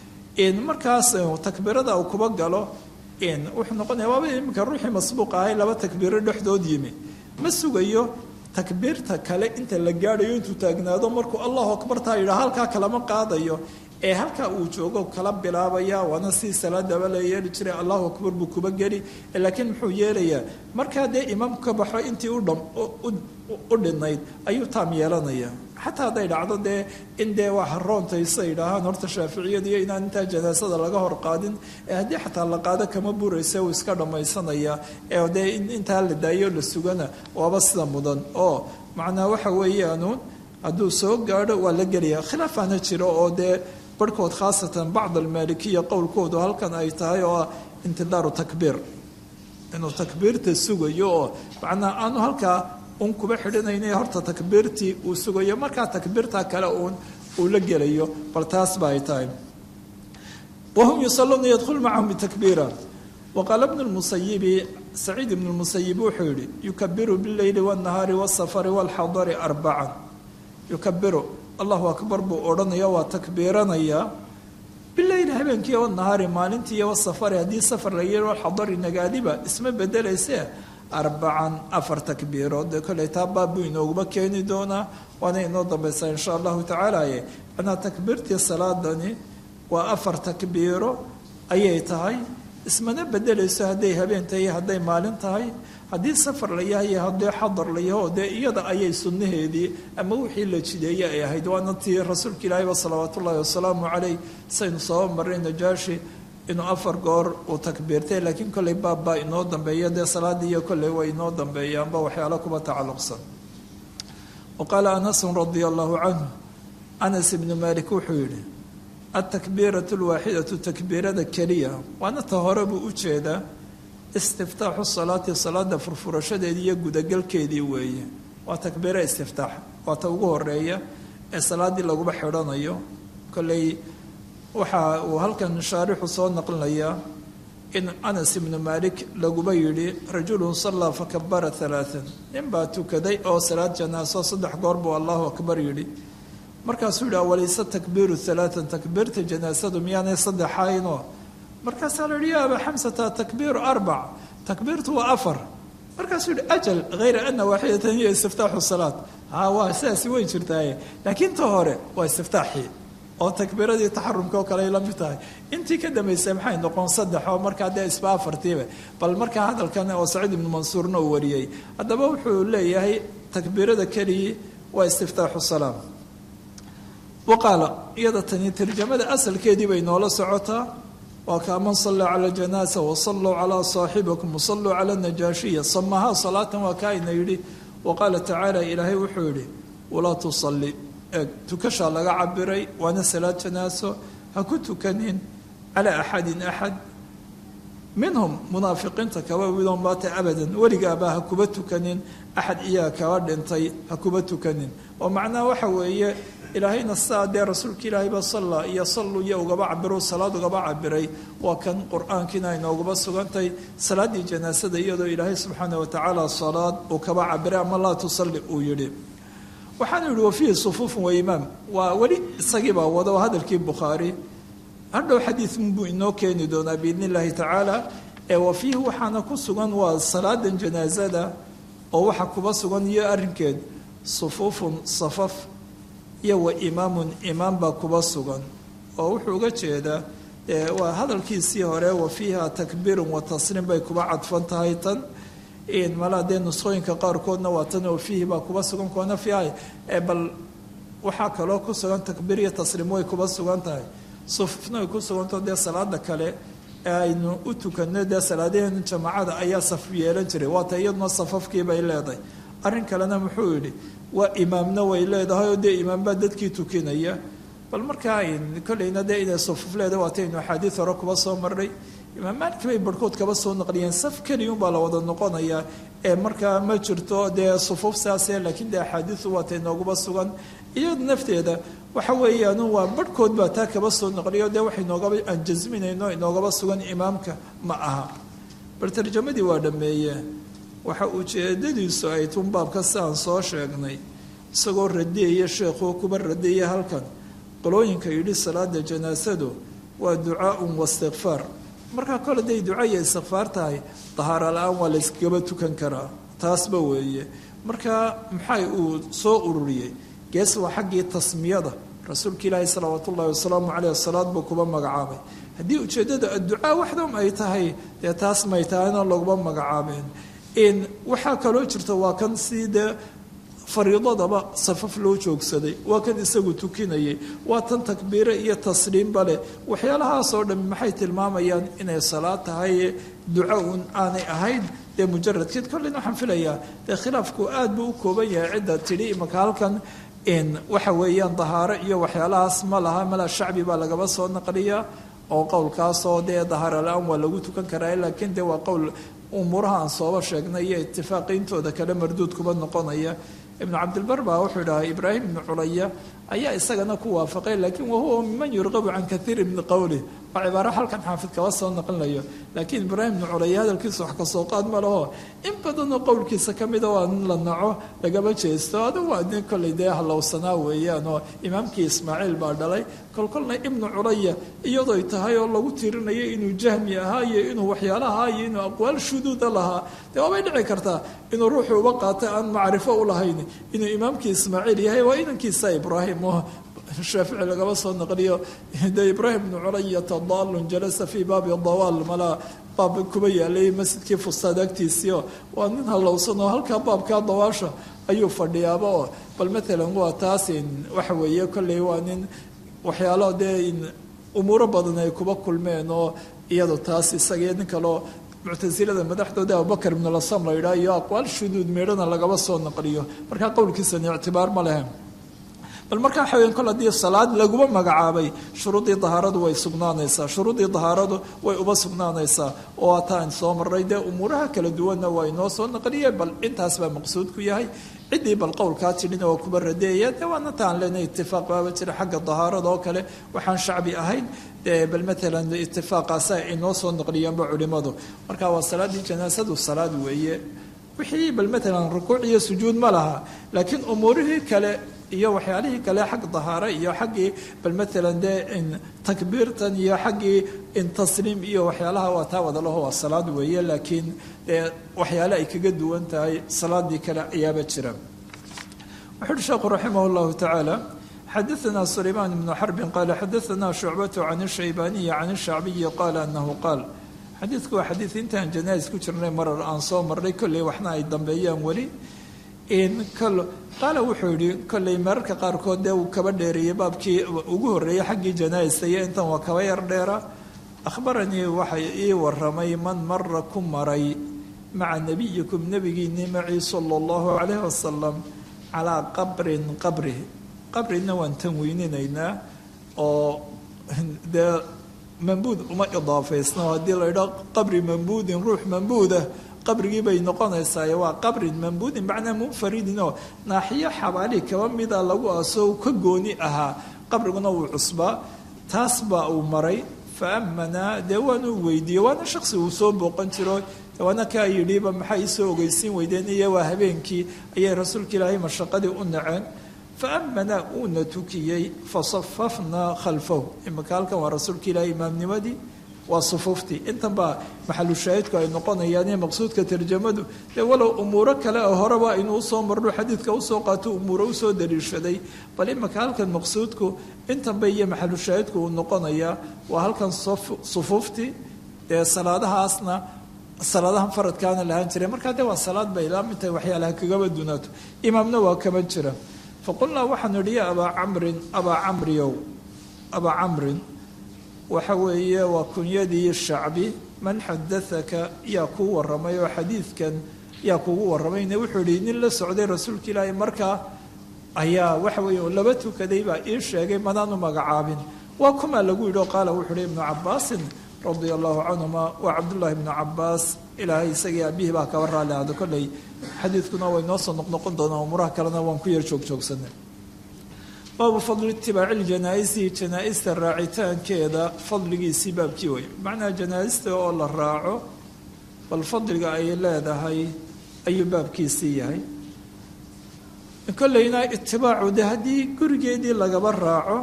markaas takbiirada uu kuba galo wuxuu noqonaya waaba iminka ruuxii masbuuq ahay laba takbiiro dhexdood yimi ma sugayo takbiirta kale inta la gaadhayo intuu taagnaado markuu allahu akbartaa yidhaa halkaa kalama qaadayo ee halkaa uu joogo kala bilaabaya waana si salaadaba la yeeli jiray allahu akbar buu kuba geli laakiin muxuu yeelayaa markaa dee imaamku ka baxo intii u dhinayd ayuu taam yeelanaya xataa hadday dhacdo dee in dee waa haroontaysa yidhaahaan horta shaaficiyadiiyo inaan intaa janaasada laga hor qaadin ee haddii xataa la qaado kama buraysa uu iska dhammaysanaya ee dee intaa la daayo la sugana waaba sida mudan oo macnaa waxa weeyaanuun hadduu soo gaadho waa la gelaya khilaafaana jiro oo dee barhkood khaasatan bacd almaalikiya qowlkoodu halkan ay tahay oo ah intidaaru takbiir inuu takbiirta sugayo oo macnaa aanu halkaa un kuba xidhanayna horta takbiirtii uu sugayo markaa takbiirta kale uun uu la gelayo bal taas ba ay tahay wahum yusaluuna yadkhulu macahum bitakbiira waqaala bnu lmusayibi saciid ibnu lmusayib wuxuu yihi yukabiru bileyli wاnnahaari wاsafari wاlxadari arbacan yukabiru allahu akbar buu odhanaya waa takbiiranayaa bileyli habeenkii wanahaari maalintii iyo wasafari haddii safar la yiri walxadari nagaadiba isma bedelayse arbacan afar takbiirood dee kolley taa baab buu inooguma keeni doonaa waana inoo dambaysaa insha allahu tacaalaye manaa takbiirtii salaadani waa afar takbiiro ayay tahay ismana bedelayso hadday habeen tahay hadday maalin tahay haddii safar la yahay haddii xadar la yaho dee iyada ayay sunnaheedii ama wixii la jideeye ay ahayd waana tii rasuulka ilaahiyba salawaat ullaahi wasalaamu caleyh saynu soo maray najaashi inuu afar goor uu takbiirtay laakiin kolley baab baa inoo dambeeya dee salaadii iyo kolley way inoo dambeeyaanba waxyaalo kuba tacalluqsan wa qaala anasun radia allahu canhu anas ibnu malik wuxuu yidhi altakbiiratu alwaaxidatu takbiirada keliya waana ta hore buu u jeedaa istiftaaxu salaati salaada furfurashadeedii iyo gudagalkeedii weeye waa takbiira istiftaax waa ta ugu horeeya ee salaaddii laguba xidhanayo kolley waxa uu halkan shaarixu soo naqlinayaa in anas ibnu maalik laguba yidhi rajulun sallaa fakabara alaaan nin baa tukaday oo salaad janaaso saddex goor buu allahu akbar yidhi markaasuu yidhi awalayse takbiiru alaaan takbiirta janaasadu miyaanay saddexaynoo markaasaa la yihi ya abaa xamsata takbiiru arbac takbiirtu waa afar markaasuu yihi ajal hayra ana waaxidatan hiya istiftaaxu salaat ha waa sidaasi way jirtaaye laakiin ta hore waa istiftaaxii oo takbiiradii taxarumka oo kale ay la mid tahay intii ka dambaysay maxay noqon saddex oo markaa dee isba afartiiba bal markaa hadalkan oo saciid ibnu mansuurna uu wariyey haddaba wuxuu leeyahay takbiirada keligii waa istiftaaxu salaam waqaala iyada tani tarjamada asalkeedii bay noola socotaa waa kaa man sallaa cala janaasa wasalluu calaa saaxibikum wasalluu cala najaashiya samahaa salaatan waa kaa ina yidhi wa qaala tacaala ilaahay wuxuu yidhi walaa tusalli eeg tukashaa laga cabiray waana salaad janaaso ha ku tukanin calaa axadin axad minhum munaafiqiinta kaba widoon baata abadan weligaaba ha kuba tukanin axad iyaga kaba dhintay ha kuba tukanin oo macnaha waxa weeye ilaahayna sidaa dee rasuulka ilaahayba salla iyo sallu iyo ugaba cabiro salaad ugaba cabiray waa kan qur-aankiina inoogaba sugantay salaaddii janaasada iyadoo ilaahay subxaana watacaala salaad uu kaba cabiray ama laa tusalli uu yidhi waxaanu yihi wafiihi sufuufun wa imaam waa weli isagiibaa wado hadalkii bukhaari hadhow xadiidbuu inoo keeni doonaa biidni illaahi tacaala ee wafiihi waxaana ku sugan waa salaadan janaasada oo waxa kuba sugan iyo arrinkeed sufuufun safaf iyo wa imaamun imaam baa kuba sugan oo wuxuu uga jeedaa waa hadalkiisii hore wa fiiha takbiirun wa tasliim bay kuba cadfan tahay tan malaa dee nusqooyinka qaarkoodna waa tan oo fiihi baa kuba sugan kuwana fiihay bal waxaa kaloo ku sugan takbiir iyo tasliim way kuba sugan tahay sufufna way ku sugantao dee salaada kale ee aynu u tukano dee salaadaheena jamaacada ayaa saf yeelan jiray waata iyaduna safafkii bay leedahay arrin kalena muxuu yidhi waa imaamna way leedahay oo dee imaambaa dadkii tukinaya bal markaa kolleyna dee inay sufuf leedahay waataynu axaadiid hore kuba soo marnay imaam maalik bay barhkood kaba soo naqliyeen saf keliyunbaa la wada noqonayaa ee markaa ma jirto dee sufuuf saase laakiin dee axaadiidu waatay nooguba sugan iyadu nafteeda waxa weeyaan waa barhkood baa taa kaba soo naqliyo dee wax inoogaba aan jasminayno inoogaba sugan imaamka ma aha bal tarjamadii waa dhameeye waxa ujeedadiisu ay tun baabka si aan soo sheegnay isagoo radiyaya sheekhuo kuba radiyaya halkan qolooyinka yidhi salaada janaasadu waa ducaaun wastikfaar markaa kole day duca iyo istikfaar tahay dahaara la-aan waa layskaba tukan karaa taasba weeye markaa maxay uu soo ururiyey gees waa xaggii tasmiyada rasuulka ilaahi salawaat ullahi wasalaamu caleyh salaad buu kuba magacaabay haddii ujeeddada adducaa waxdam ay tahay dee taas may tahayna laguma magacaabeen waxaa kaloo jirta waa kan sii dee fariidadaba safaf loo joogsaday waa kan isagu tukinayay waa tan takbiire iyo tasliimba leh waxyaalahaasoo dhan maxay tilmaamayaan inay salaad tahay duco un aanay ahayn dee mujaradkeed kolleyna waxaan filayaa dee khilaafku aad buu u kooban yahay cidda tidhi imaka halkan waxa weeyaan dahaaro iyo waxyaalahaas ma laha mala shacbi baa lagaba soo naqliyaa oo qowlkaasoo dee dahaaro la-aan waa lagu tukan karaa laakiin dee waa qowl umuuraha aan sooba sheegnay iyo itifaaqiyintooda kale marduud kuba noqonaya ibnu cabdilbar baa wuxuu dhahay ibraahim ibnu culaya ayaa isagana ku waafaqay laakiin wahuwa miman yurqabu can kaiiri min qowlih waa cibaaro halkan xaafid kaba soo naqlinayo laakiin ibraahim ibnu culaya hadalkiisa wax kasoo qaad ma laho in badanoo qowlkiisa ka mida waa in la naco lagaba jeesto adigu waa nin kollay dee halowsanaa weeyaan oo imaamkii ismaaciil baa dhalay kolkolna ibnu culaya iyadooy tahay oo lagu tirinayo inuu jahmi ahaa iyo inuu waxyaalaha iyo inuu aqwaal shuduuda lahaa dee waabay dhici kartaa inuu ruuxu uba qaata aan macrifo u lahayn inuu imaamkii ismaaciil yahay waa inankiisa ibraahim oo shaafici lagaba soo naqliyo de ibraahim bnu culayata daalun jalasa fii baabi dawaal malaa baab kuba yaalay masjidkii fustaad agtiisiio waa nin halowsan oo halkaa baabkaa dawaasha ayuu fadhiyaaba oo bal maalan waa taas waxa weeye kolley waa nin waxyaalo dee umuuro badan ay kuba kulmeen oo iyado taas isaga nin kaleo muctasilada madaxdooda abubakar ibn lasam la yidhaha iyo aqwaal shuduud meedhana lagaba soo naqliyo markaa qowlkiisani ictibaar ma lehe bal markaa waxa weyan kol haddii salaad laguma magacaabay shuruuddii dahaaradu way sugnaanaysaa shuruuddii dahaaradu way uba sugnaanaysaa oo ataan soo maray dee umuuraha kala duwanna waa inoo soo naqliye bal intaas baa maqsuudku yahay ciddii bal qowlkaa tidhina waa kuba radeeya dee waana taan lena itifaaq baaba jira xagga dahaarada oo kale waxaan shacbi ahayn bal maalan itifaaqaasa inoo soo naqliyaanba culimadu marka waa salaaddii janaasadu salaad weeye wixii bal maalan rukuuc iyo sujuud ma laha laakiin umuurihii kale iyo waxyaalihii kale xag dahaare iyo xaggii bal maalan dee takbiirtan iyo xaggii tasliim iyo waxyaalaha waa taa wadalaho waa salaad weeye laakiin dee waxyaale ay kaga duwan tahay salaadii kale ayaaba jira wuxu uhi sheekhu raximah llahu tacaala xadaثna sulayman bnu xarbin qaala xadaثna shucbatu can الshaybaniyi can الshacbiyi qaala anahu qaal xadiidku waa xadiid intaan janais ku jirnay marar aan soo marnay kolley waxna ay dambeeyaan weli qaala wuxuu yihi kolley mararka qaarkood dee uu kaba dheereeyey baabkii ugu horreeyey xaggii janaista iyo intan waa kaba yar dheera akhbaranii waxay ii waramay man mara ku maray maca nabiyikum nebigiinii macii sala allahu calayh wasalam calaa qabrin qabri qabrina waan tanweyninaynaa oo dee mambuud uma idaafaysno haddii la idhao qabri mambuudin ruux mambuudah qabrigii bay noqonaysaa waa qabrin mambuudin macnaa munfaridin oo naaxiyo xabaali kaba mida lagu aso ka gooni ahaa qabriguna wuu cusbaa taas baa uu maray fa amanaa dee waanu weydiiyey waana shaksi uu soo booqan jiro waana kaa yidhiba maxaa iisoo ogeysiin weydeen iyo waa habeenkii ayay rasuulka ilaahay mashaqadii u naceen faamana uuna tukiyey fasafafnaa khalfahu imika halkan waa rasuulka ilaahay imaamnimadii waa sufuuftii intan baa maxalu shaahidku ay noqonayaane maqsuudka tarjamadu dee walow umuuro kale oo horeba aynu usoo marno xadiidka usoo qaato umuuro usoo daliishaday bal imika halkan maqsuudku intanba iyo maxalu shaahidku uu noqonayaa waa halkan sufuuftii dee salaadahaasna salaadahan faradkaana lahaan jiray markaa dee waa salaad bay ilaa mid tahay waxyaalaha kagaba dunaato imaamna waa kama jira faqulnaa waxaanu idhi ya abaa camrin abaa camriow abaa camrin waxa weeye waa kunyadii shacbi man xadaaka yaa kuu waramay oo xadiidkan yaa kugu waramayne wuxuu yihi nin la socday rasuulka ilaahi markaa ayaa waxa weeye laba tukaday baa ii sheegay madaanu magacaabin waa kumaa lagu yidhi oo qaala wuxuu hi ibnu cabaasin radia allahu canhuma waa cabdullaahi ibnu cabaas ilaahay isagii aabihii baa kaba raali ahdo kolley xadiidkuna way noo soo noqnoqon doonaa umuraha kalena waan ku yar joogjoogsanay baabu fadli itibaaci ljanaaisi janaa-ista raacitaankeeda fadligiisii baabkii wey macnaha janaa-ista oo la raaco bal fadliga ay leedahay ayuu baabkiisii yahay kolleyna itibaacu de haddii gurigeedii lagaba raaco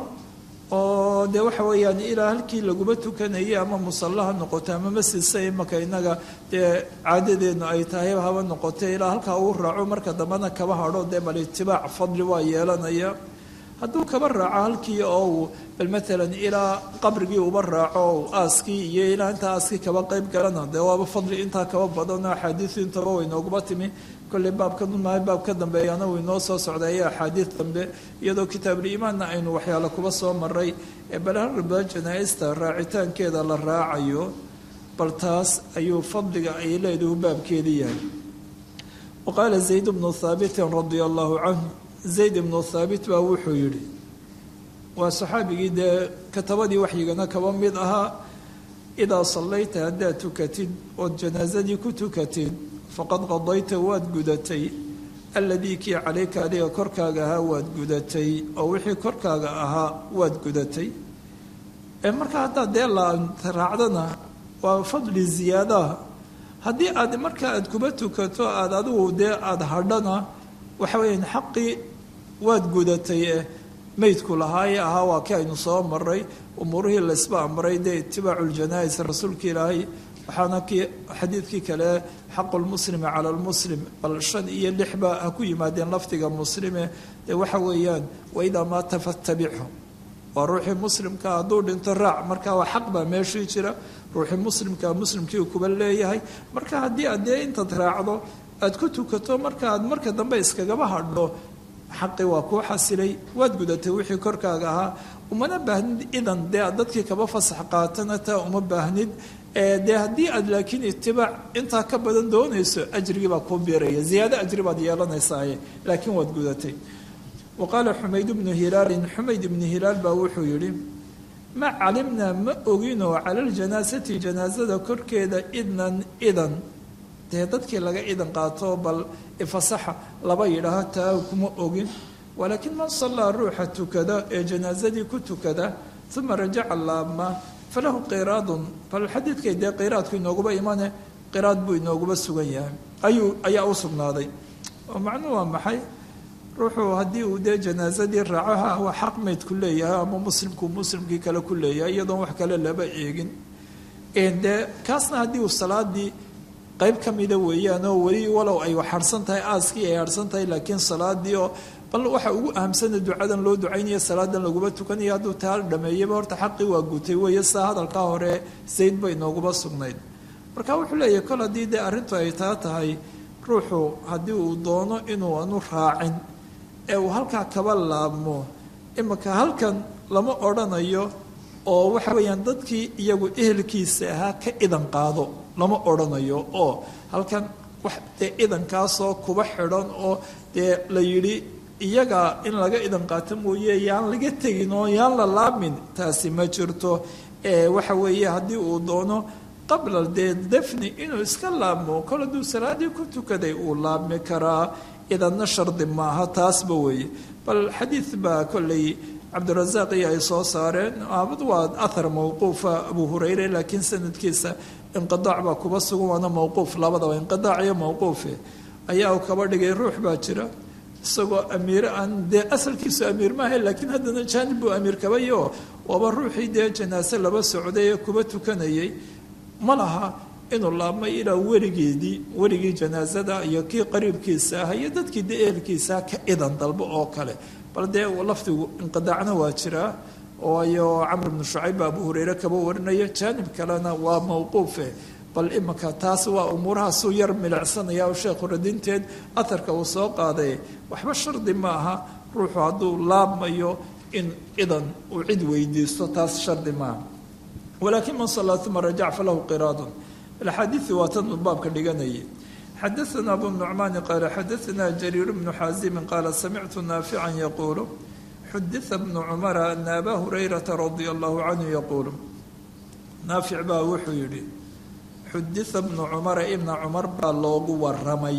oo dee waxa weeyaan ilaa halkii laguba tukanayay ama musallaha noqoto ama masjidsa imaka inaga dee caadadeednu ay tahay haba noqotay ilaa halkaa uu raaco marka dambena kaba hadho dee bal itibaac fadli waa yeelanaya hadduu kaba raaco halkii oo uu bal maalan ilaa qabrigii uba raaco aaskii iyo ilaa intaa aaskii kaba qeyb galana dee waaba fadli intaa kaba badano axaadiisu intaba way nooguba timi kolley baabka maaha baab ka dambeeyana way noo soo socday axaadiis dambe iyadoo kitaabuliimaanna aynu waxyaale kuba soo maray ee balharba janaa-ista raacitaankeeda la raacayo bal taas ayuu fadliga ay leedahu baabkeedii yahay wa qaala zayd bnu haabitin radia allahu canhu zayd ibnu thaabit baa wuxuu yidhi waa saxaabigii dee katabadii waxyigana kaba mid ahaa idaa sallayta haddaad tukatid ood janaasadii ku tukatid faqad qadayta waad gudatay alladii kii calayka adiga korkaaga ahaa waad gudatay oo wixii korkaaga ahaa waad gudatay marka haddaad dee la raacdana waa fadli ziyaadaha haddii aad marka aad kuba tukato aad adigu dee aada hadhana waxa weeyaan xaqii waad gudatay eh meydku lahaaye ahaa waa kii aynu soo maray umuurihii laysba amray dee itibaacu ljanaa-is rasuulka ilaahay waxaana kii xadiidkii kale xaqu lmuslimi cala lmuslim bal shan iyo lixba ha ku yimaadeen lafdiga muslime dee waxa weeyaan waidaa maata fattabichu waa ruuxii muslimka hadduu dhinto raac marka waa xaq baa meeshii jira ruuxii muslimka muslimkii kuba leeyahay marka haddii aad dee intaad raacdo aad ku tukato marka aad marka dambe iskagaba hadho xaqi waa kuu xasilay waad gudatay wixii korkaaga ahaa umana baahnid idan dee aad dadkii kaba fasax qaatana taa uma baahnid dee haddii aad laakiin itibaac intaa ka badan doonayso ajrigii baa kuu biiraya ziyaado ajri baad yeelanaysaaye laakiin waad gudatay wa qaala xumayd bnu hilaalin xumayd ibnu hilaal baa wuxuu yidhi ma calimnaa ma oginoo cala ljanaasati janaasada korkeeda idnan idan dee dadkii laga idan qaato bal ifasaxa laba yidhaaho taa kuma ogin walaakiin man sallaa ruuxa tukada ee janaasadii ku tukada uma rajaca laabma falahu qiraadun bal xadiidkay dee qiraadku inooguba imane qiraad buu inooguba sugan yahay ayuu ayaa u sugnaaday oo macnuhu waa maxay ruuxuu haddii uu dee janaasadii raacaha waa xaq meydku leeyahay ama muslimku muslimkii kale ku leeyahay iyadoon wax kale laba eegin dee kaasna haddii uu salaadii qayb ka mida weeyaan oo weli walow ay harsan tahay aaskii ay harsan tahay laakiin salaadii oo bal waxa ugu ahamsana ducadan loo ducaynaya salaadan laguma tukanaya hadduu taa dhameeyaba horta xaqii waa gutay weeye saa hadalkaa hore zayd bay nooguba sugnayd marka wuxuu leeyahay kol haddii dee arrintu ay taa tahay ruuxu haddii uu doono inuu anu raacin ee uu halkaa kaba laabmo imika halkan lama odrhanayo oo waxa weeyaan dadkii iyagu ehelkiisa ahaa ka idan qaado lama odrhanayo oo halkan wax dee idankaasoo kuba xidhan oo dee la yidhi iyaga in laga idan qaato mooye yaan laga tegin oo yaan la laabmin taasi ma jirto ee waxa weeye haddii uu doono qabla dee dafni inuu iska laabmo kol hadduu salaadii ku tukaday uu laabmi karaa idanna shardi maaha taasba weeye bal xadiid baa kolley cabdirasaaq iyo ay soo saareen aabad waa ahar mawquufa abu hurayre laakiin sanadkiisa inqidaac baa kuba sugan waana mawquuf labadaba inqidaac iyo mawquufe ayaa uu kaba dhigay ruux baa jira isagoo amiire aan dee asalkiisu amiir maaha laakiin haddana jaanib buu amiir kabayo waaba ruuxii dee janaase laba socday ee kuba tukanayay ma laha inuu laabmay ilaa weligeedii weligii janaasada iyo kii qariibkiisa ah iyo dadkii dee ehelkiisa ka idan dalbo oo kale bal dee lafdigu inqidaacna waa jiraa waayo camr bnu shucayb baa abu hureyre kaba warinaya jaanib kalena waa mawquufe bal iminka taas waa umuurahaasuu yar milicsanaya oo sheekhu radinteed aharka uu soo qaaday waxba shardi ma aha ruuxu hadduu laabmayo in idan uu cid weydiisto taas shardi maaha walaakin man sallaa uma rajac falahu qiraadun axaadiii waa tan baabka dhiganayay xadaana abu nucmaani qaala xadaana jariir bnu xaasimin qaala samictu naafican yaquulu xudita bnu cumara ana abaa hurayrata radia allahu canhu yaquulu naafic baa wuxuu yidhi xudita bnu cumara ibna cumar baa loogu waramay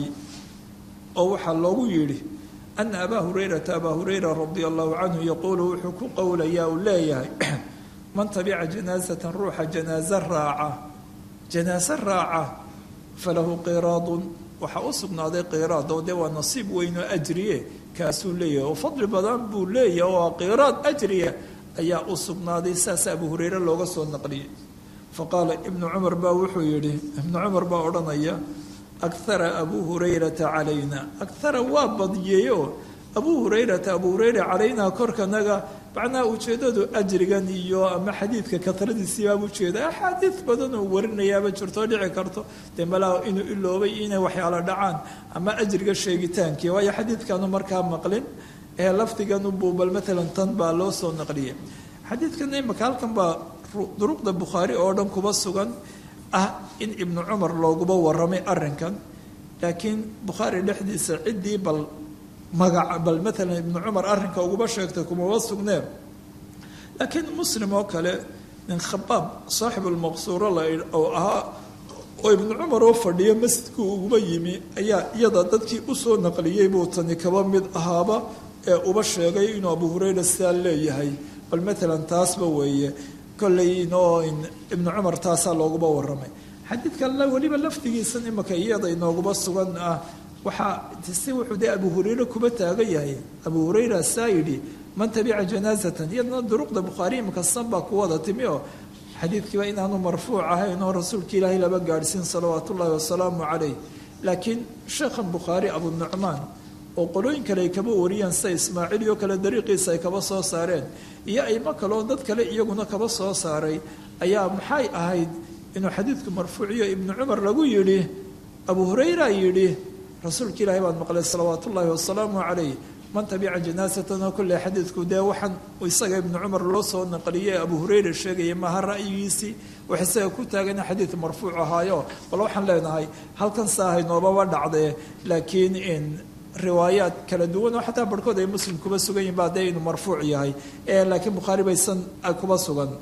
oo waxaa loogu yidhi ana abaa hurayrata abaa hurayra radia allahu canhu yaquulu wuxuu ku qowlayaa uu leeyahay man tabica janaasatan ruuxa janaaso raaca janaaso raaca falahu qiraadun waxaa u sugnaaday qiraad oo dee waa nasiib weyn oo ajriye kaasuu leeyahay oo fadli badan buu leeyahay oo qiraad ajriya ayaa u sugnaaday saas abu hureyre looga soo naqliyey faqaala ibnu cumar baa wuxuu yidhi ibnu cumar baa odhanaya akhara abuu hurayrata calayna akhara waa badiyeyoo abuu hurayrata abuu hureyra calaynaa korkanaga macnaha ujeeddadu ajrigan iyo ama xadiidka katradiisiibaaba ujeeda axaadiid badan oo warinayaaba jirtoo dhici karto dee malaa inuu iloobay inay waxyaalo dhacaan ama ajriga sheegitaankii waayo xadiidkaanu markaa maqlin ee lafdiganu buu bal maalan tan baa loo soo naqliyay xadiidkan imaka halkan baa duruqda bukhaari oo dhan kuba sugan ah in ibnu cumar looguba waramay arrinkan laakiin bukhaari dhexdiisa ciddii bal magac bal maalan ibnu cumar arrinka uguba sheegtay kumaba sugneen laakiin muslim oo kale nin khabaab saaxibulmaqsuuro la oo ahaa oo ibnu cumar oo fadhiyo masjidku uguba yimi ayaa iyada dadkii usoo naqliyey buu tani kaba mid ahaaba ee uba sheegay inuu abu hurayra sidaa leeyahay bal maalan taasba weeye kolleynoo ibnu cumar taasaa looguba waramay xadiidkanna weliba lafdigiisan imaka iyada inooguba sugan ah waxaa si wuxuu dee abu hureyre kuba taagan yahay abu hureyra saa yidhi man tabica janaasatan iyadna duruqda bukhaari imaka san baa ku wada timi oo xadiidkiiba inaanu marfuuc ahayn oo rasuulka ilaahay laba gaadhsiin salawaatu ullaahi wasalaamu calayh laakiin sheekhan bukhaari abu nucmaan oo qolooyin kale ay kaba wariyaan sida ismaaciil iyo kale dariiqiisa ay kaba soo saareen iyo aymo kale oo dad kale iyaguna kaba soo saaray ayaa maxay ahayd inuu xadiidku marfuuciyo ibnu cumar lagu yidhi abu hureyra yidhi rasuulka ilaahay baan maqlay salawaat ullaahi wasalaamu calayh man tabica janaasatan oo kolley xadiidku dee waxaan isaga ibnu cumar loo soo naqliyey abu hureyra sheegaya maaha ra'yigiisii wax isaga ku taagana xadiid marfuuc ahaayo bal waxaan leenahay halkan saahay noobaba dhacdee laakiin in riwaayaad kala duwan oo xataa barhkood ay muslim kuba sugan yihin ba dee inuu marfuuc yahay laakiin bukhaari baysan kuba sugan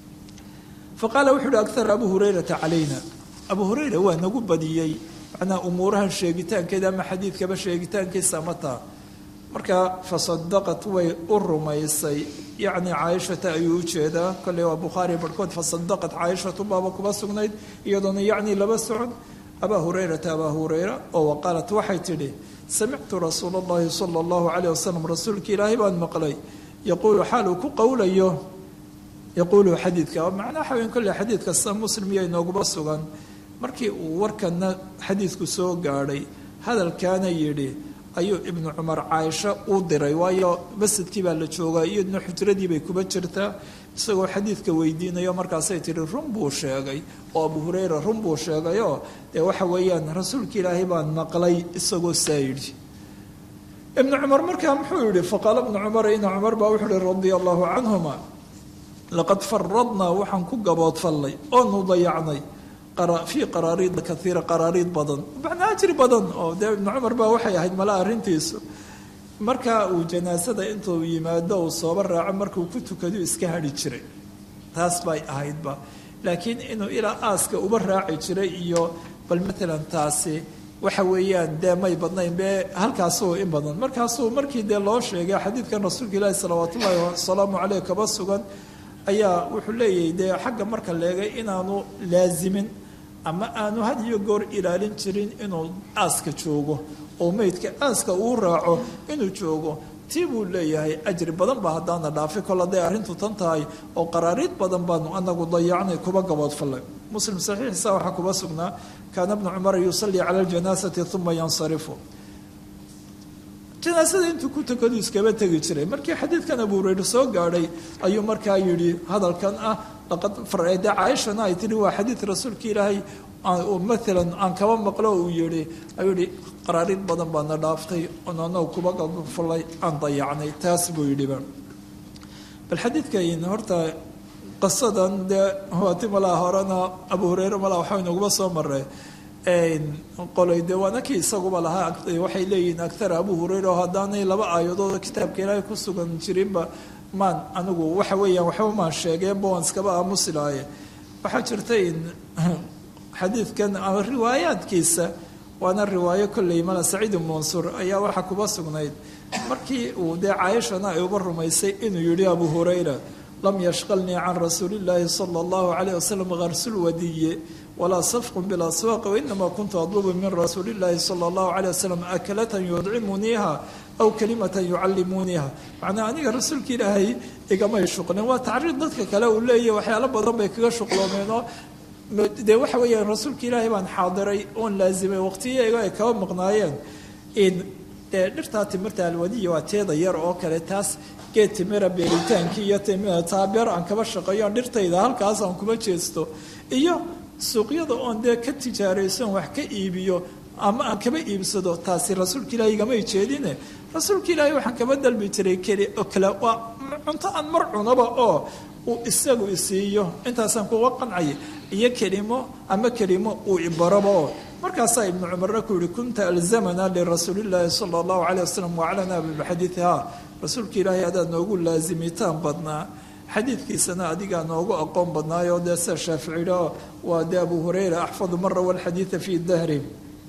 faqaala wuxu uhi akhara abu hurayrata calayna abu hureyra waa nagu badiyey macnaa umuurahan sheegitaankeeda ama xadiidkaba sheegitaankiisa mataa marka fasadaqat way u rumaysay yacni caaishata ayuu ujeedaa kolley waa bukhaari barhkood fasadaqat caaishatu baaba kuba sugnayd iyadoona yacni laba socon abaa hureyrata abaa hureyra oo waqaalat waxay tidhi samictu rasuula allahi sala allahu calayh wasalam rasuulka ilaahay baan maqlay yaquulu xaal uu ku qowlayo yaquulu xadiidka macnaa waxa weyn kolley xadiid kasta muslim iyo inooguba sugan markii uu warkana xadiidku soo gaadhay hadalkaana yidhi ayuu ibnu cumar caaisho uu diray waayo masjidkii baa la joogaa iyaduna xujradii bay kuba jirtaa isagoo xadiidka weydiinayo markaasay tihi run buu sheegay oo abu hureyra run buu sheegayoo dee waxa weeyaan rasuulka ilaahay baan maqlay isagoo saa yidhi ibnu cumar markaa muxuu yihi faqaala ibnu cumar ina cumar baa wuxuu ihi radia allahu canhuma laqad faradnaa waxaan ku gaboodfallay oonu dayacnay fii qaraariida kaiira qaraariid badan macnaa ajri badan oo dee ibnu cumar baa waxay ahayd mala arrintiisu markaa uu janaasada intuu yimaado uu sooba raaco markuu ku tukadu iska hadhi jiray taas bay ahaydba laakiin inuu ilaa aaska uba raaci jiray iyo bal maalan taasi waxa weeyaan dee may badnayn be halkaasuu in badan markaasuu markii dee loo sheegay xadiidkan rasuulka ilaahi salawaat ullaahi wasalaamu caleyh kaba sugan ayaa wuxuu leeyahay dee xagga marka leegay inaanu laasimin ama aanu had iyo goor ilaalin jirin inuu aaska joogo oo meydka aaska uu raaco inuu joogo tii buu leeyahay ajri badan baa haddaana dhaafi kol hadday arrintu tan tahay oo qaraariid badan baanu anagu dayacnay kuba gaboodfallay muslim saxiixiisa waxaa kuba sugnaa kaana bnu cumar yusallii cala ljanaasati uma yansarifu janaasada intuu ku tukadu iskaba tegi jiray markii xadiidkan abu hureyre soo gaadhay ayuu markaa yidhi hadalkan ah laqad farede caaishana ay tihi waa xadiid rasuulka ilaahay maalan aan kaba maqlo uu yihi ayuu yihi qaraariid badan baana dhaaftay oon anagu kuba gabfulay aan dayacnay taas buu yidhiba bal xadiidkan horta qisadan dee waati malaa horena abu hureyre malaa waxaa inaguba soo maray qolay dee waana kii isaguba lahaa waxay leeyihiin agtara abu hureyre oo haddaanay laba aayadood kitaabka ilaahay ku sugan jirinba maan anigu waxa weeyaan waxba maan sheegeenba waan iskaba aamusi lahaye waxaa jirta in xadiidkan ama riwaayaadkiisa waana riwaayo kolley mala saciid ibnu mansuur ayaa waxaa kuba sugnayd markii uu dee caaishana ay uba rumaysay inuu yihi abu hureyra lam yashqalnii can rasuuli illaahi sala allahu calayh wasalam karsulwadiye walaa safqun bilaswaaq wainamaa kuntu adlubu min rasuuli illaahi sala allahu calayh wasalam akalatan yudcimuniiha aw kalimatan yucallimuuniha macnaa aniga rasuulka ilaahay igamay shuqlin waa tacriid dadka kale uu leeyahy waxyaalo badan bay kaga shuqloomeen oo dee waxa weeyaan rasuulka ilaahay baan xaadiray oon laazimay waqtiyaga ay kaba maqnaayeen in dee dhirtaa timirta alwadiya waa teeda yar oo kale taas geed timira beeritaankii iyo taa beer aan kaba shaqeeyo aan dhirtayda halkaas aan kuma jeesto iyo suuqyada oon dee ka tijaaraysoon wax ka iibiyo ama aan kaba iibsado taasi rasuulka ilaahay igamay jeedine rasuulka ilaahay waxaan kaba dalbi jiray keli oo kale waa cunto aan mar cunaba oo uu isagu isiiyo intaasaan kuga qancaya iyo kelimo ama kelimo uu ibaraba oo markaasaa ibnu cumarna ku yihi kunta alzamana lirasuulillaahi sala allahu caleyh wasalam waclana bixadiidi ha rasuulka ilaahay adaa noogu laazimitaan badnaa xadiidkiisana adigaa noogu aqoon badnaayoo dee sida shaaficiyho waa dee abu hureyra axfadu mara walxadiida fii dahri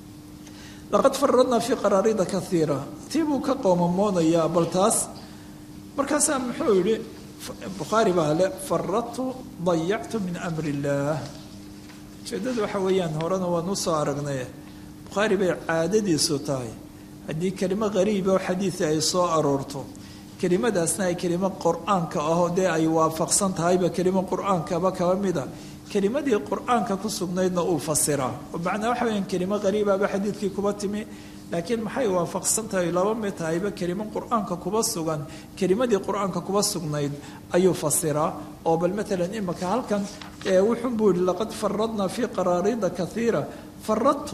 laqad faradnaa fii qaraarida kaiira tii buu ka qoomamoonayaa bal taas markaasaa muxuu yihi bukhaari baa le faradtu dayactu min amri illaah ujeedada waxa weeyaan horena waan usoo aragnay bukhaari bay caadadiisu tahay haddii kelimo qariiba oo xadiida ay soo aroorto kelimadaasna ay kelimo qur-aanka ahoo dee ay waafaqsan tahayba kelimo qur-aankaba kaba mida kelimadii qur-aanka ku sugnaydna uu fasiraa oo macnaa waxa weyaan kelimo qariibaba xadiidkii kuba timi laakiin maxay waafaqsan tahay laba mid tahayba kelimo qur-aanka kuba sugan kelimadii qur-aanka kuba sugnayd ayuu fasiraa oo bal maalan imaka halkan wuxun buu yihi laqad faradnaa fii qaraarida kaiira faradtu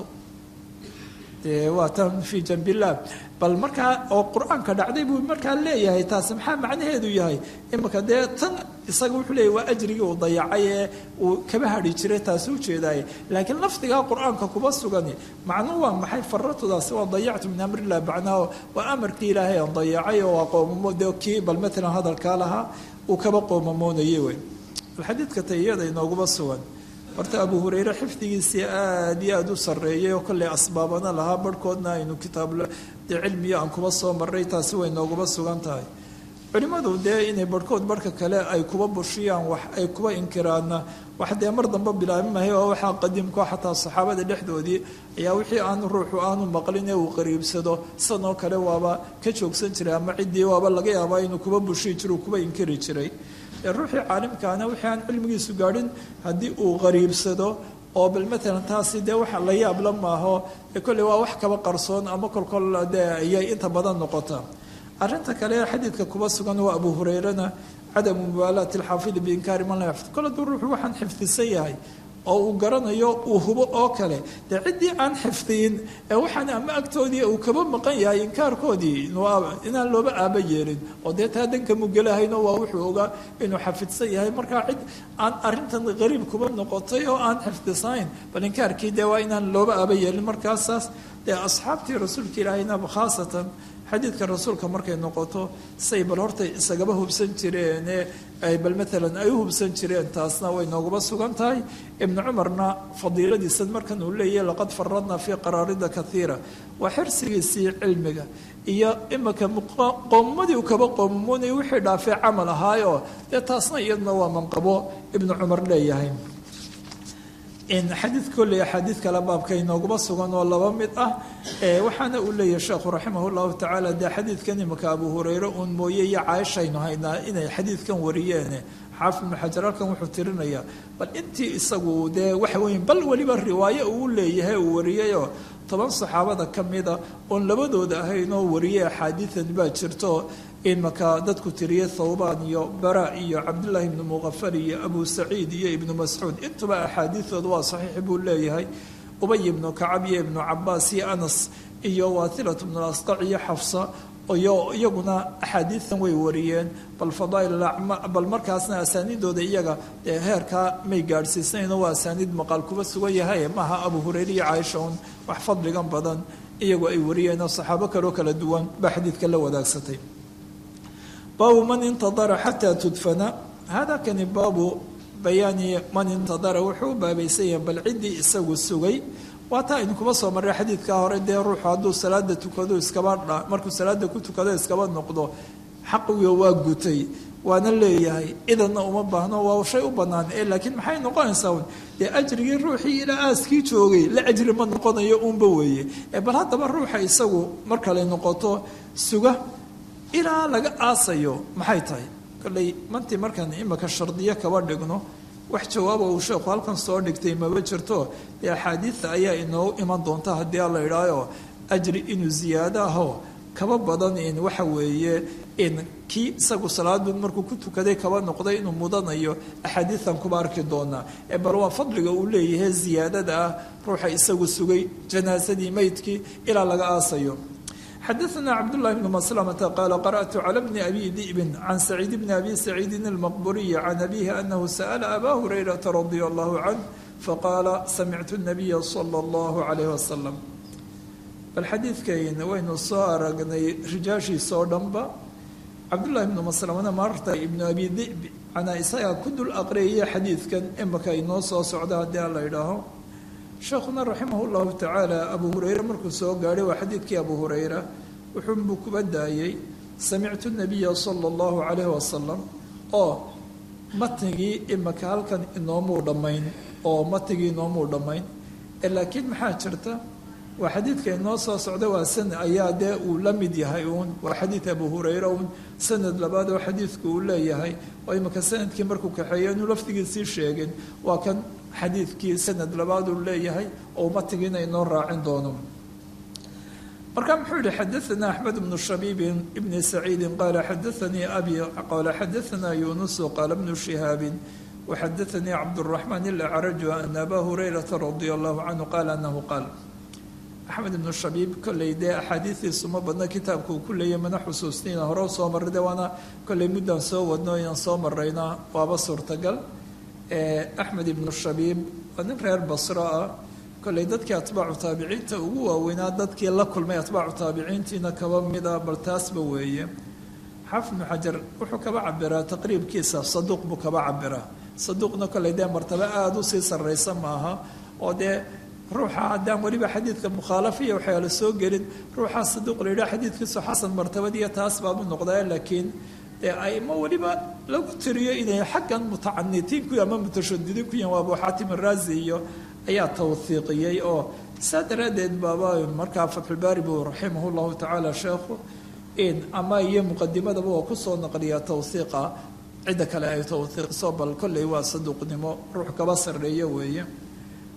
dee waa tan fii janbillah bal markaa oo qur-aanka dhacday buu markaa leeyahay taasi maxaa macnaheedu yahay imaka dee tan isaga wuxuu leeyahy waa ajrigii uu dayacay ee uu kaba hadhi jiray taasi ujeedaaye laakiin lafdigaa qur-aanka kuba sugani macnuu waa maxay faratudaasi waa dayactu min amrillah macnaha waa amarkii ilaahay aan dayacay oo waa qoomamo dee kii bal matalan hadalkaa lahaa uu kaba qoomamoonayay wey bal xadiidka tayiyada inooguma sugan horta abu hureyre xifdigiisii aada iyo aada u sarreeyay oo kolley asbaabana lahaa barhkoodna aynu kitaab dee cilmiyo aan kuba soo marray taasi way nooguma sugan tahay culimmadu dee inay barhkood barhka kale ay kuba bushiyaan wax ay kuba inkiraanna wax dee mar dambe bilaabi mahay oo waxaa qadiimko xataa saxaabada dhexdoodii ayaa wixii aanu ruuxu aanu maqlin ee uu qariibsado sidanoo kale waaba ka joogsan jiray ama ciddii waaba laga yaabaa inuu kuba bushiyi jiro uu kuba inkiri jiray ruuxii caalimkaana wixii aan cilmigiisu gaadhin haddii uu qariibsado oo bal matalan taasi dee waxa la yaabla maaho ee kolley waa wax kaba qarsoon ama kolkol dee ayay inta badan noqota arrinta kale ee xadiidka kuba sugan waa abu hurayrana cadamu mubaalaati alxaafidi biinkaari man la yaxfid kol hadduu ruuxu waxaan xifdisan yahay oo uu garanayo uu hubo oo kale dee ciddii aan xifdiyin ee waxaan ama agtoodii uu kaba maqan yahay inkaarkoodii inaan looba aaba yeelin oo dee taa danka mugelahayno waa wuxuu ogaa inuu xafidsan yahay markaa cid aan arrintan qariib kuba noqotay oo aan xifdisanayn bal inkaarkii dee waa inaan looba aaba yeelin markaasaas dee asxaabtii rasuulka ilaahayna khaasatan xadiidka rasuulka markay noqoto say bal hortay isagaba hubsan jireene ay bal maalan ay u hubsan jireen taasna way nooguba sugan tahay ibnu cumarna fadiiladiisan markan uu leeyahy laqad faradna fii qaraarida kaiira waa xirsigiisii cilmiga iyo imika qoomamadii u kaba qoomamoonay wixii dhaafay camal ahaayoo dee taasna iyaduna waa manqabo ibnu cumar leeyahay xadiid kolley axaadiid kale baabka inooguma sugan oo laba mid ah waxaana uu leeyahay sheekhu raximah llahu tacaala dee xadiidkan imika abu hureyre uun mooye iyo caaishaynu haynaa inay xadiidkan wariyeene xaafid ibnu xajar halkan wuxuu tirinayaa bal intii isagu dee waxa weeye bal weliba riwaaye uu leeyahay uu wariyayoo toban saxaabada ka mida oon labadooda ahayn oo wariyay axaadiidan baa jirto imaka dadku tiriyay thawbaan iyo bara iyo cabdullaahi ibnu muqafar iyo abu saciid iyo ibnu mascuud intuba axaadiidooda waa saxiix buu leeyahay ubay ibnu kacab iyo ibnu cabaas iyo anas iyo waathilat ibnu asqac iyo xafsa iyo iyaguna axaadiidan way wariyeen bal fadaail bal markaasna asaaniidooda iyaga dee heerkaa may gaadhsiisnayno waa asaaniid maqaal kuba sugan yahay maaha abu hureyre iyo caaisha un wax fadligan badan iyagu ay wariyeenoo saxaabo kaloo kala duwan baa xadiidka la wadaagsatay baabu man intadara xataa tudfana hada kani baabu bayaani man intadara wuxuu u baabaysan yahay bal ciddii isagu sugay waa taa idinkuba soo marray xadiidkaa hore dee ruuxu hadduu salaada tukado iskaba dha markuu salaada ku tukado iskaba noqdo xaqiga waa gutay waana leeyahay idanna uma baahno waa shay u bannaan ee laakiin maxay noqonaysaa un dee ajrigii ruuxii ilaa aaskii joogay la ajri ma noqonayo uunba weeye ee bal haddaba ruuxa isagu mar kale noqoto suga ilaa laga aasayo maxay tahay kolley mantii markaan imika shardiyo kaba dhigno wax jawaaba uu sheekhu halkan soo dhigtay maba jirto dee axaadiidta ayaa inoogu iman doonta haddii a la idhaayo ajri inuu ziyaado aho kaba badan in waxa weeye in kii isagu salaadu markuu ku tukaday kaba noqday inuu mudanayo axaadiidan kuba arki doonaa ee bal waa fadliga uu leeyahay ziyaadada ah ruuxa isagu sugay janaasadii meydkii ilaa laga aasayo xadaثna cabdالlahi bn mslmta qaala qarأtu clى bni abi di'bin can saciid bni abi saciidin اlmaqburiyi can abihi anahu sa'la aba hurayrata radi allahu canh faqaala samictu الnabiya slى اllahu عalayh wasalam bal xadiidkayna waynu soo aragnay rijaashiisa oo dhanba cabdullahi bnu maslamana maarta ibnu abi dib canaa isagaa ku dul aqriyaya xadiidkan imaka inoo soo socda haddii a la idhaaho sheekhuna raximah llahu tacaala abu hureyre markuu soo gaadhay waa xadiidkii abu hureyra wuxuunbuu kuba daayey samictu nabiya sala allahu calayhi wasalam oo matnigii imaka halkan inoomuu dhammayn oo matnigii inoomuu dhammayn laakiin maxaa jirta waa xadiidka inoo soo socda waa sanad ayaa dee uu la mid yahay uun waa xadiid abu hureyre uun sanad labaad oo xadiidku uu leeyahay oo imika sanadkii markuu kaxeeyo inuu lafdigiisii sheegin waa kan xadiidkii sanad labaad uu leeyahay oo matigiina inoo raacin doono marka muxuu yihi xadaثna axmed bnu shabiibin bni saciidi qaala xadaanii abi qaala xadaثna yunusu qaala bnu shihaabi waxadaanii cabdالraxmaan ilacraju ana aba hurayrata radi allahu canhu qaala anahu qaal axmed ibnu shabiib kolley dee axaadiidiisu ma badna kitaabka uu ku leeyahy mana xusuusniina hore u soo marray de waana kolley muddaan soo wadno inaan soo marayna waaba suurtagal axmed ibnu shabiib waa nin reer basro ah kolley dadkii atbaacu taabiciinta ugu waaweynaa dadkii la kulmay atbaacu taabiciintiina kaba mida bal taasba weeye xaafid ibnu xajar wuxuu kaba cabiraa taqriibkiisa saduuq buu kaba cabiraa saduuqna kolley dee martabo aada usii sarraysa maaha oo dee ruuxa haddaan weliba xadiidka mukhaalafiya waxyaala soo gelin ruuxaa saduuq la yidhaha xadiidkiisu xasan martabadiiyo taas baabu noqdaa laakiin dee aimo weliba lagu tiriyo inay xaggan mutacanitiin ku ama mutashadidiin ku yihin waa abu xaatim araazi iyo ayaa tawhiiqiyey oo saa daraaddeed baaba markaa fatxulbaari buu raximah llahu tacaala sheekhu in ama iyo muqadimadaba waa kusoo naqliyaa tawhiiqa cidda kale ay tawhiiqiso bal kolley waa saduuqnimo ruux kaba sarreeyo weeye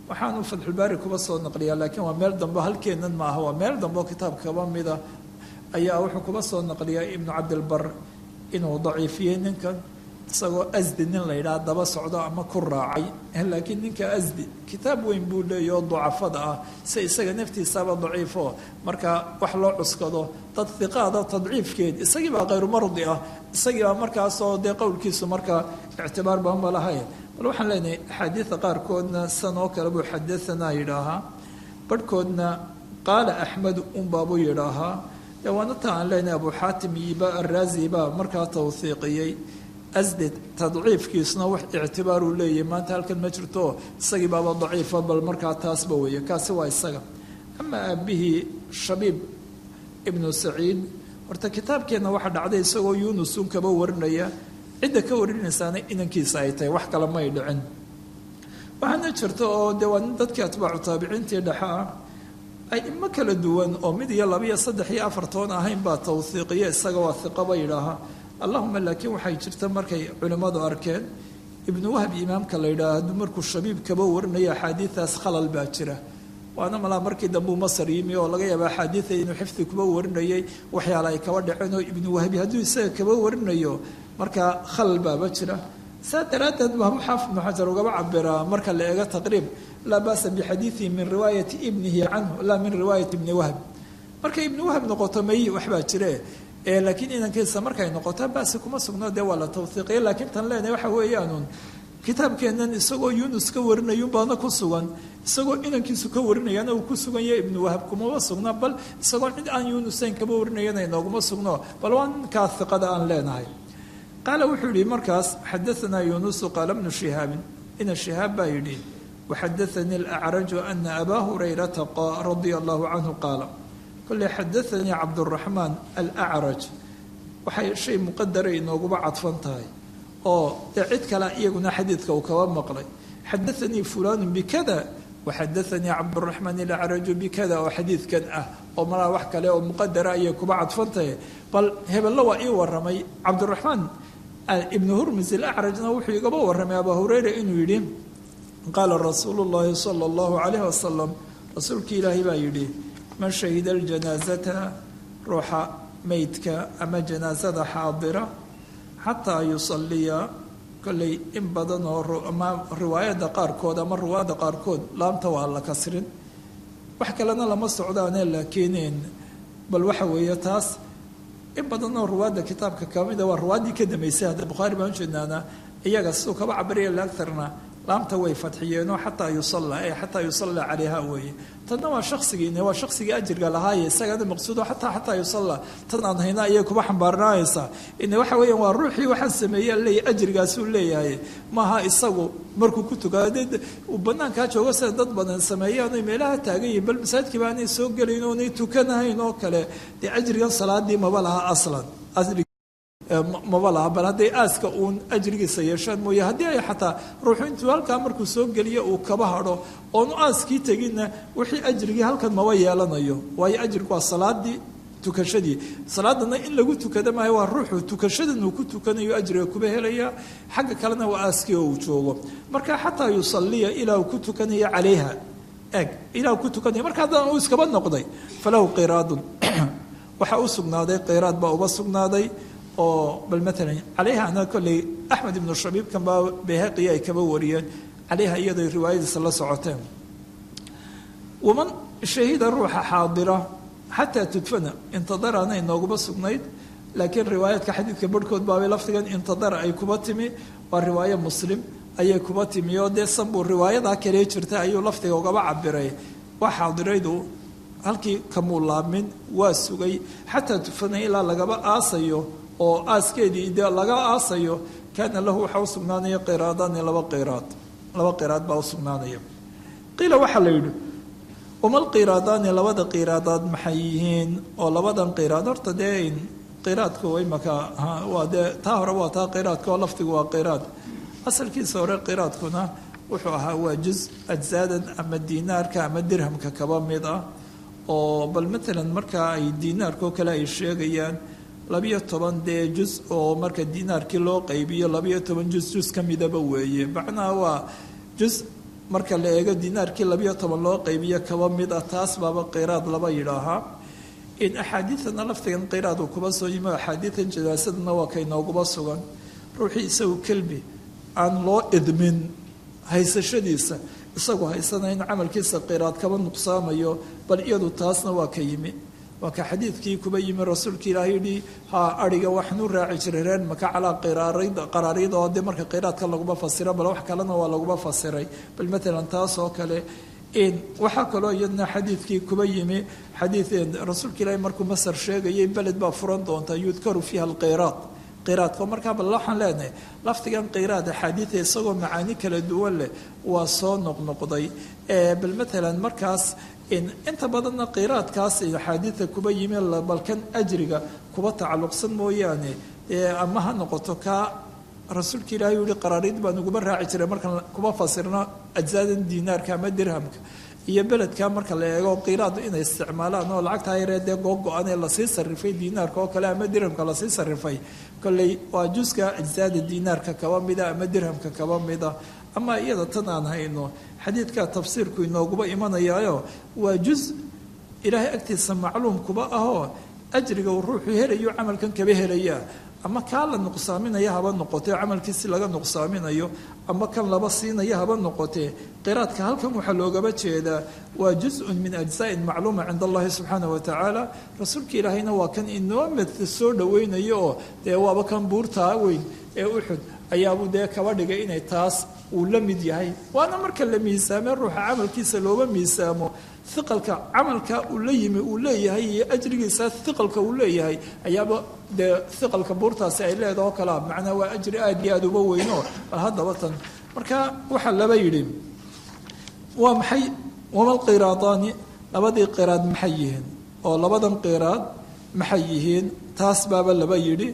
waxaanu fatxulbaari kuba soo naqliyaa laakiin waa meel dambe halkeennan ma aha waa meel dambe oo kitaabka kaba mida ayaa wuxuu kuba soo naqliyaa ibnu cabdilbar inuu daciifiyey ninkan isagoo asdi nin la yidhaha daba socdo ama ku raacay laakiin ninka asdi kitaab weyn buu leeyahy oo ducafada ah si isaga naftiisaba daciifo marka wax loo cuskado dad hiqaada tadciifkeed isagii baa khayru mardi ah isagii baa markaasoo dee qowlkiisu markaa ictibaar baanba lahayn bal waxaan leenahay axaadiida qaarkoodna san oo kale buu xadaanaa yidhaahaa barhkoodna qaala axmedu unbaabuu yidhaahaa dee waana ta aan leenahay abu xaatim iyoba araazi baa markaa tawhiiqiyey asded tadciifkiisuna wax ictibaaruu leeyahay maanta halkan ma jirto isagii baaba daciifa bal markaa taasba weeye kaasi waa isaga ama aabihii shabiib ibnu saciid horta kitaabkeenna waxaa dhacday isagoo yunusun kaba warinaya cidda ka warinaysaana inankiisa ay tahay wax kale may dhicin waxaana jirta oo dee waa nin dadkii atbaacu taabiciintii dhexe ah ay imo kala duwan oo mid iyo laba iyo saddex iyo afar toon ahayn baa tawhiiqiya isaga waa hiqaba yidhaaha allahuma laakiin waxay jirta markay culimmadu arkeen ibnu wahab imaamka la yidhaaha hadduu markuu shabiib kaba warinaya axaadiidaas khalal baa jira waana malaa markii dambuu masar yimi oo laga yaaba axaadiida inuu xifdi kuba warinayay waxyaala ay kaba dhaceen oo ibnu wahabi hadduu isaga kaba warinayo markaa khalal baaba jira saa daraaddeed baa xaafid ibnu xajar ugaba cabiraa marka la eego taqriib laa ba'sa bixadiidihi min riwaayati ibnihi canhu laa min riwaayati ibni wahab markay ibnu wahab noqoto may waxbaa jire laakiin inankiisa markay noqoto basi kuma sugno dee waa la tawhiiqiya laakiin tan leenahay waxa weeyaanuun kitaabkeennan isagoo yunus ka warinayun baana ku sugan isagoo inankiisu ka warinayana uu ku sugan yahay ibnu wahab kumama sugna bal isagoo cid aan yunusayn kaba warinayana inooguma sugno bal waa ninkaa hiqada aan leenahay qaala wuxuu yihi markaas xadaanaa yunusu qaala bnu shihaabin ina shihaab baa yidhi waxadaanii alacraju ana abaa hurayrata radia allahu canhu qaala kole xadaanii cabduraxmaan alacraj waxay shay muqadara inooguba cadfan tahay oo dee cid kale iyaguna xadiidka uu kaba maqlay xadaanii fulanu bikada waxadaanii cabduraxmaan alacraju bikada oo xadiidkan ah oo malaa wax kale oo muqadara ayay kuba cadfan tahay bal hebello waa ii waramay cabduraxmaan ibnu hurmis alacrajna wuxuu igaba waramay abaa hureyra inuu yidhi qaala rasuulu llahi sala allahu calayh wasalam rasuulkii ilaahay baa yidhi man shahida aljanaasata ruuxa meydka ama janaasada xaadira xataa yusaliya kolley in badan oo ama riwaayadda qaarkood ama riwaayadda qaarkood laamta waa la kasrin wax kalena lama socdaane laakiin bal waxa weeye taas in badan oo riwaayadda kitaabka kamida waa riwaayaddii ka dambeysay hadda bukhaari baan ujeednaana iyaga siduu kaba cabariya laagtarna laamta way fadxiyeenoo xataa yusalla ee xataa yusalla calayha weeye tanna waa shaksigiina waa shaksigii ajirga lahaaye isagana maqsuudo xataa xataa yusalla tan aan hayna ayay kuba xambaarnaanaysaa ine waxa weeyaan waa ruuxii waxaan sameeyey leeyahy ajrigaasuu leeyahay maaha isagu markuu ku tukado dee uu banaankaa joogo sida dad badan sameeyaan oy meelaha taagan yihin bal masaajidkii baanay soo gelayn oonay tukanahayn oo kale dee ajrigan salaadii maba laha aslan maba laha bal hadday aaska uun ajrigiisa yeeshaan mooye haddii ay xataa ruuxu intuu halkaa markuu soo geliyo uu kaba hadho oonu aaskii teginna wixii ajrigii halkan maba yeelanayo waayo ajrigu waa salaadii tukashadii salaadana in lagu tukada maayo waa ruuxu tukashadan uu ku tukanayo ajriga kuba helaya xagga kalena waa aaskii oo uu joogo marka xataa yusaliya ilaa uu ku tukanaya calayha eg ilaa uu ku tukanaya marka haddana uu iskaba noqday falahu qiraadun waxaa u sugnaaday qiraad baa uba sugnaaday oo bal maalan calayhana kolley axmed ibnu shabiibkan baa bayhaqiya ay kaba wariyeen calayha iyadoo riwaayadiisa la socoteen waman shahida ruuxa xaadira xataa tudfana intadaraana inooguma sugnayd laakiin riwaayaadka xadiidka barhkood baabay lafdigan intadara ay kuba timi waa riwaayo muslim ayay kuba timi oo dee sanbuu riwaayadaa kalee jirta ayuu lafdiga ugaba cabiray waa xaadiraydu halkii kamuu laamin waa sugay xataa tudfana ilaa lagaba aasayo oo aaskeedii de laga aasayo kaana lahu waxaa usugnaanaya qiraadaani laba qiraad laba qiraad baa usugnaanaya qiila waxaa la yidhi wama lqiraadaani labada qiraadaad maxay yihiin oo labadan qiraad horta dee qiraadku imaka waa dee taa hore waa taa qiraadka oo lafdigu waa qiraad asalkiisa hore qiraadkuna wuxuu ahaa waa juz ajsaadan ama diinaarka ama dirhamka kaba mid ah oo bal matalan markaa ay diinaarkao kale ay sheegayaan labiyo toban dee juz oo marka diinaarkii loo qaybiyo labiyo toban juz juz ka midaba weeye macnaha waa juz marka la eego dinaarkii labiyo toban loo qaybiyo kaba mid ah taas baaba qiraad laba yidhaahaa in axaadiidana laftigan qiraad uu kuba soo yimi axaadiidan janaasadana waa kaynooguba sugan ruuxii isagu kelbi aan loo idmin haysashadiisa isagu haysana in camalkiisa qiraad kaba nuqsaamayo bal iyadu taasna waa ka yimi waa ka xadiidkii kuba yimi rasuulka ilaahay yihi ha ariga waxnu raaci jiray reer maka calaa qaraaryada oo dee marka qiraadka laguma fasiro bal wax kalena waa laguma fasiray bal matalan taas oo kale waxaa kaloo iyadna xadiidkii kuba yimi xadiid rasuulka ilaahay markuu masar sheegayay beled baa furan doonta yudkaru fiiha alqiraad qiraadka markaa bal waxaan leenahay lafdigan qiraad axaadiida isagoo macaani kala duwan leh waa soo noqnoqday bal matalan markaas inta badanna qiraadkaas axaadiida kuba yimi balkan ajriga kuba tacalluqsan mooyaane ama ha noqoto kaa rasuulka ilaahay yihi qaraarid baan uguba raaci jiray markaan kuba fasirno ajsaadan diinaarka ama dirhamka iyo beledka marka la eego qiraad inay isticmaalaan oo lacagtaa yaree dee googo-an ee lasii sarifay diinaarka oo kale ama dirhamka lasii sarifay kolley waa juska ajsaada diinaarka kaba mida ama dirhamka kaba mida ama iyada tan aan hayno xadiidka tafsiirku inooguba imanayaayo waa juz ilaahay agtiisa macluum kuba ahoo ajriga uu ruuxu helayo camalkan kaba helaya ama kaa la nuqsaaminaya haba noqotee camalkiisi laga nuqsaaminayo ama kan laba siinaya haba noqotee qiraadka halkan waxaa loogaba jeedaa waa juzun min ajzaain macluuma cinda allahi subxaana wa tacaala rasuulka ilaahayna waa kan inoo mad soo dhoweynayo oo dee waaba kan buurtaa weyn ee uxud ayaabuu dee kaba dhigay inay taas uu la mid yahay waana marka la miisaame ruuxa camalkiisa looba miisaamo iqalka camalka uu la yimi uu leeyahay iyo ajrigiisa iqalka uu leeyahay ayaaba dee iqalka buurtaasi ay leedaha oo kalea macnaa waa ajri aada iyo aada uba weyno bal haddaba tan marka waxaa laba yidhi waa maxay wamal qiraadaani labadii qiraad maxay yihiin oo labadan qiraad maxay yihiin taas baaba laba yidhi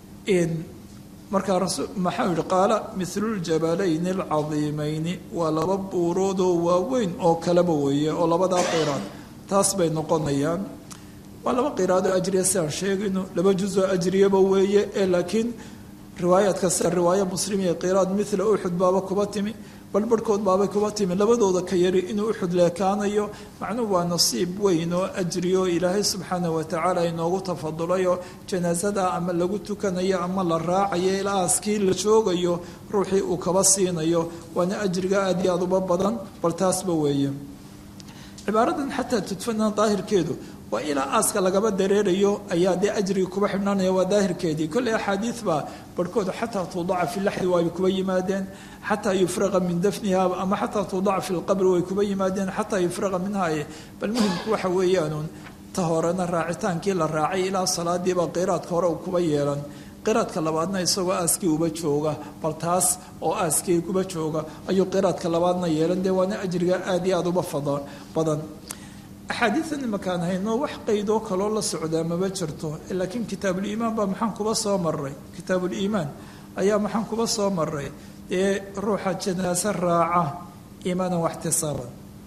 markaa maxaa yihi qaala miluljabalayn alcadiimayni waa laba buuroodoo waaweyn oo kaleba weeye oo labadaa qiraad taas bay noqonayaan waa laba qiraadoo ajriya si aan sheegayno laba jusoo ajriyaba weeye ee laakiin riwaayaadka sida riwaaya muslim iyo qiraad mila uxud baaba kuba timi balbarhkood baabay kuba timi labadooda ka yari inuu uxud leekaanayo macnuhu waa nasiib weyn oo ajriyo ilaahay subxaana watacaala inoogu tafadulayo janaasada ama lagu tukanayo ama la raacayo ilaa aaskii la joogayo ruuxii uu kaba siinayo waana ajriga aada iyo aada uba badan bal taasba weeye cibaaradan xataa tudfana daahirkeedu waa ilaa aaska lagaba dareerayo ayaa dee ajrigi kuba xidhnaanaya waa daahirkeedii kolley axaadiid baa barhkooda xataa tuudaca fi laxdi waay kuba yimaadeen xataa yufraqa min dafniha ama xataa tuudaca fi lqabri way kuba yimaadeen xataa yufraqa minhaye bal muhimku waxa weeyaanuun ta horena raacitaankii la raacay ilaa salaadiiba qiraadka hore uu kuba yeelan qiraadka labaadna isagoo aaskii uba jooga bal taas oo aaskii kuba jooga ayuu qiraadka labaadna yeelan dee waana ajriga aada iyo aada uba badan axaadiidan imakaan hayno wax qaydoo kaloo la socdaa maba jirto laakiin kitaabuliimaan baa maxaan kuba soo maray kitaabuliimaan ayaa maxaan kuba soo maray dee ruuxa janaase raaca iimaanan waxtisaaban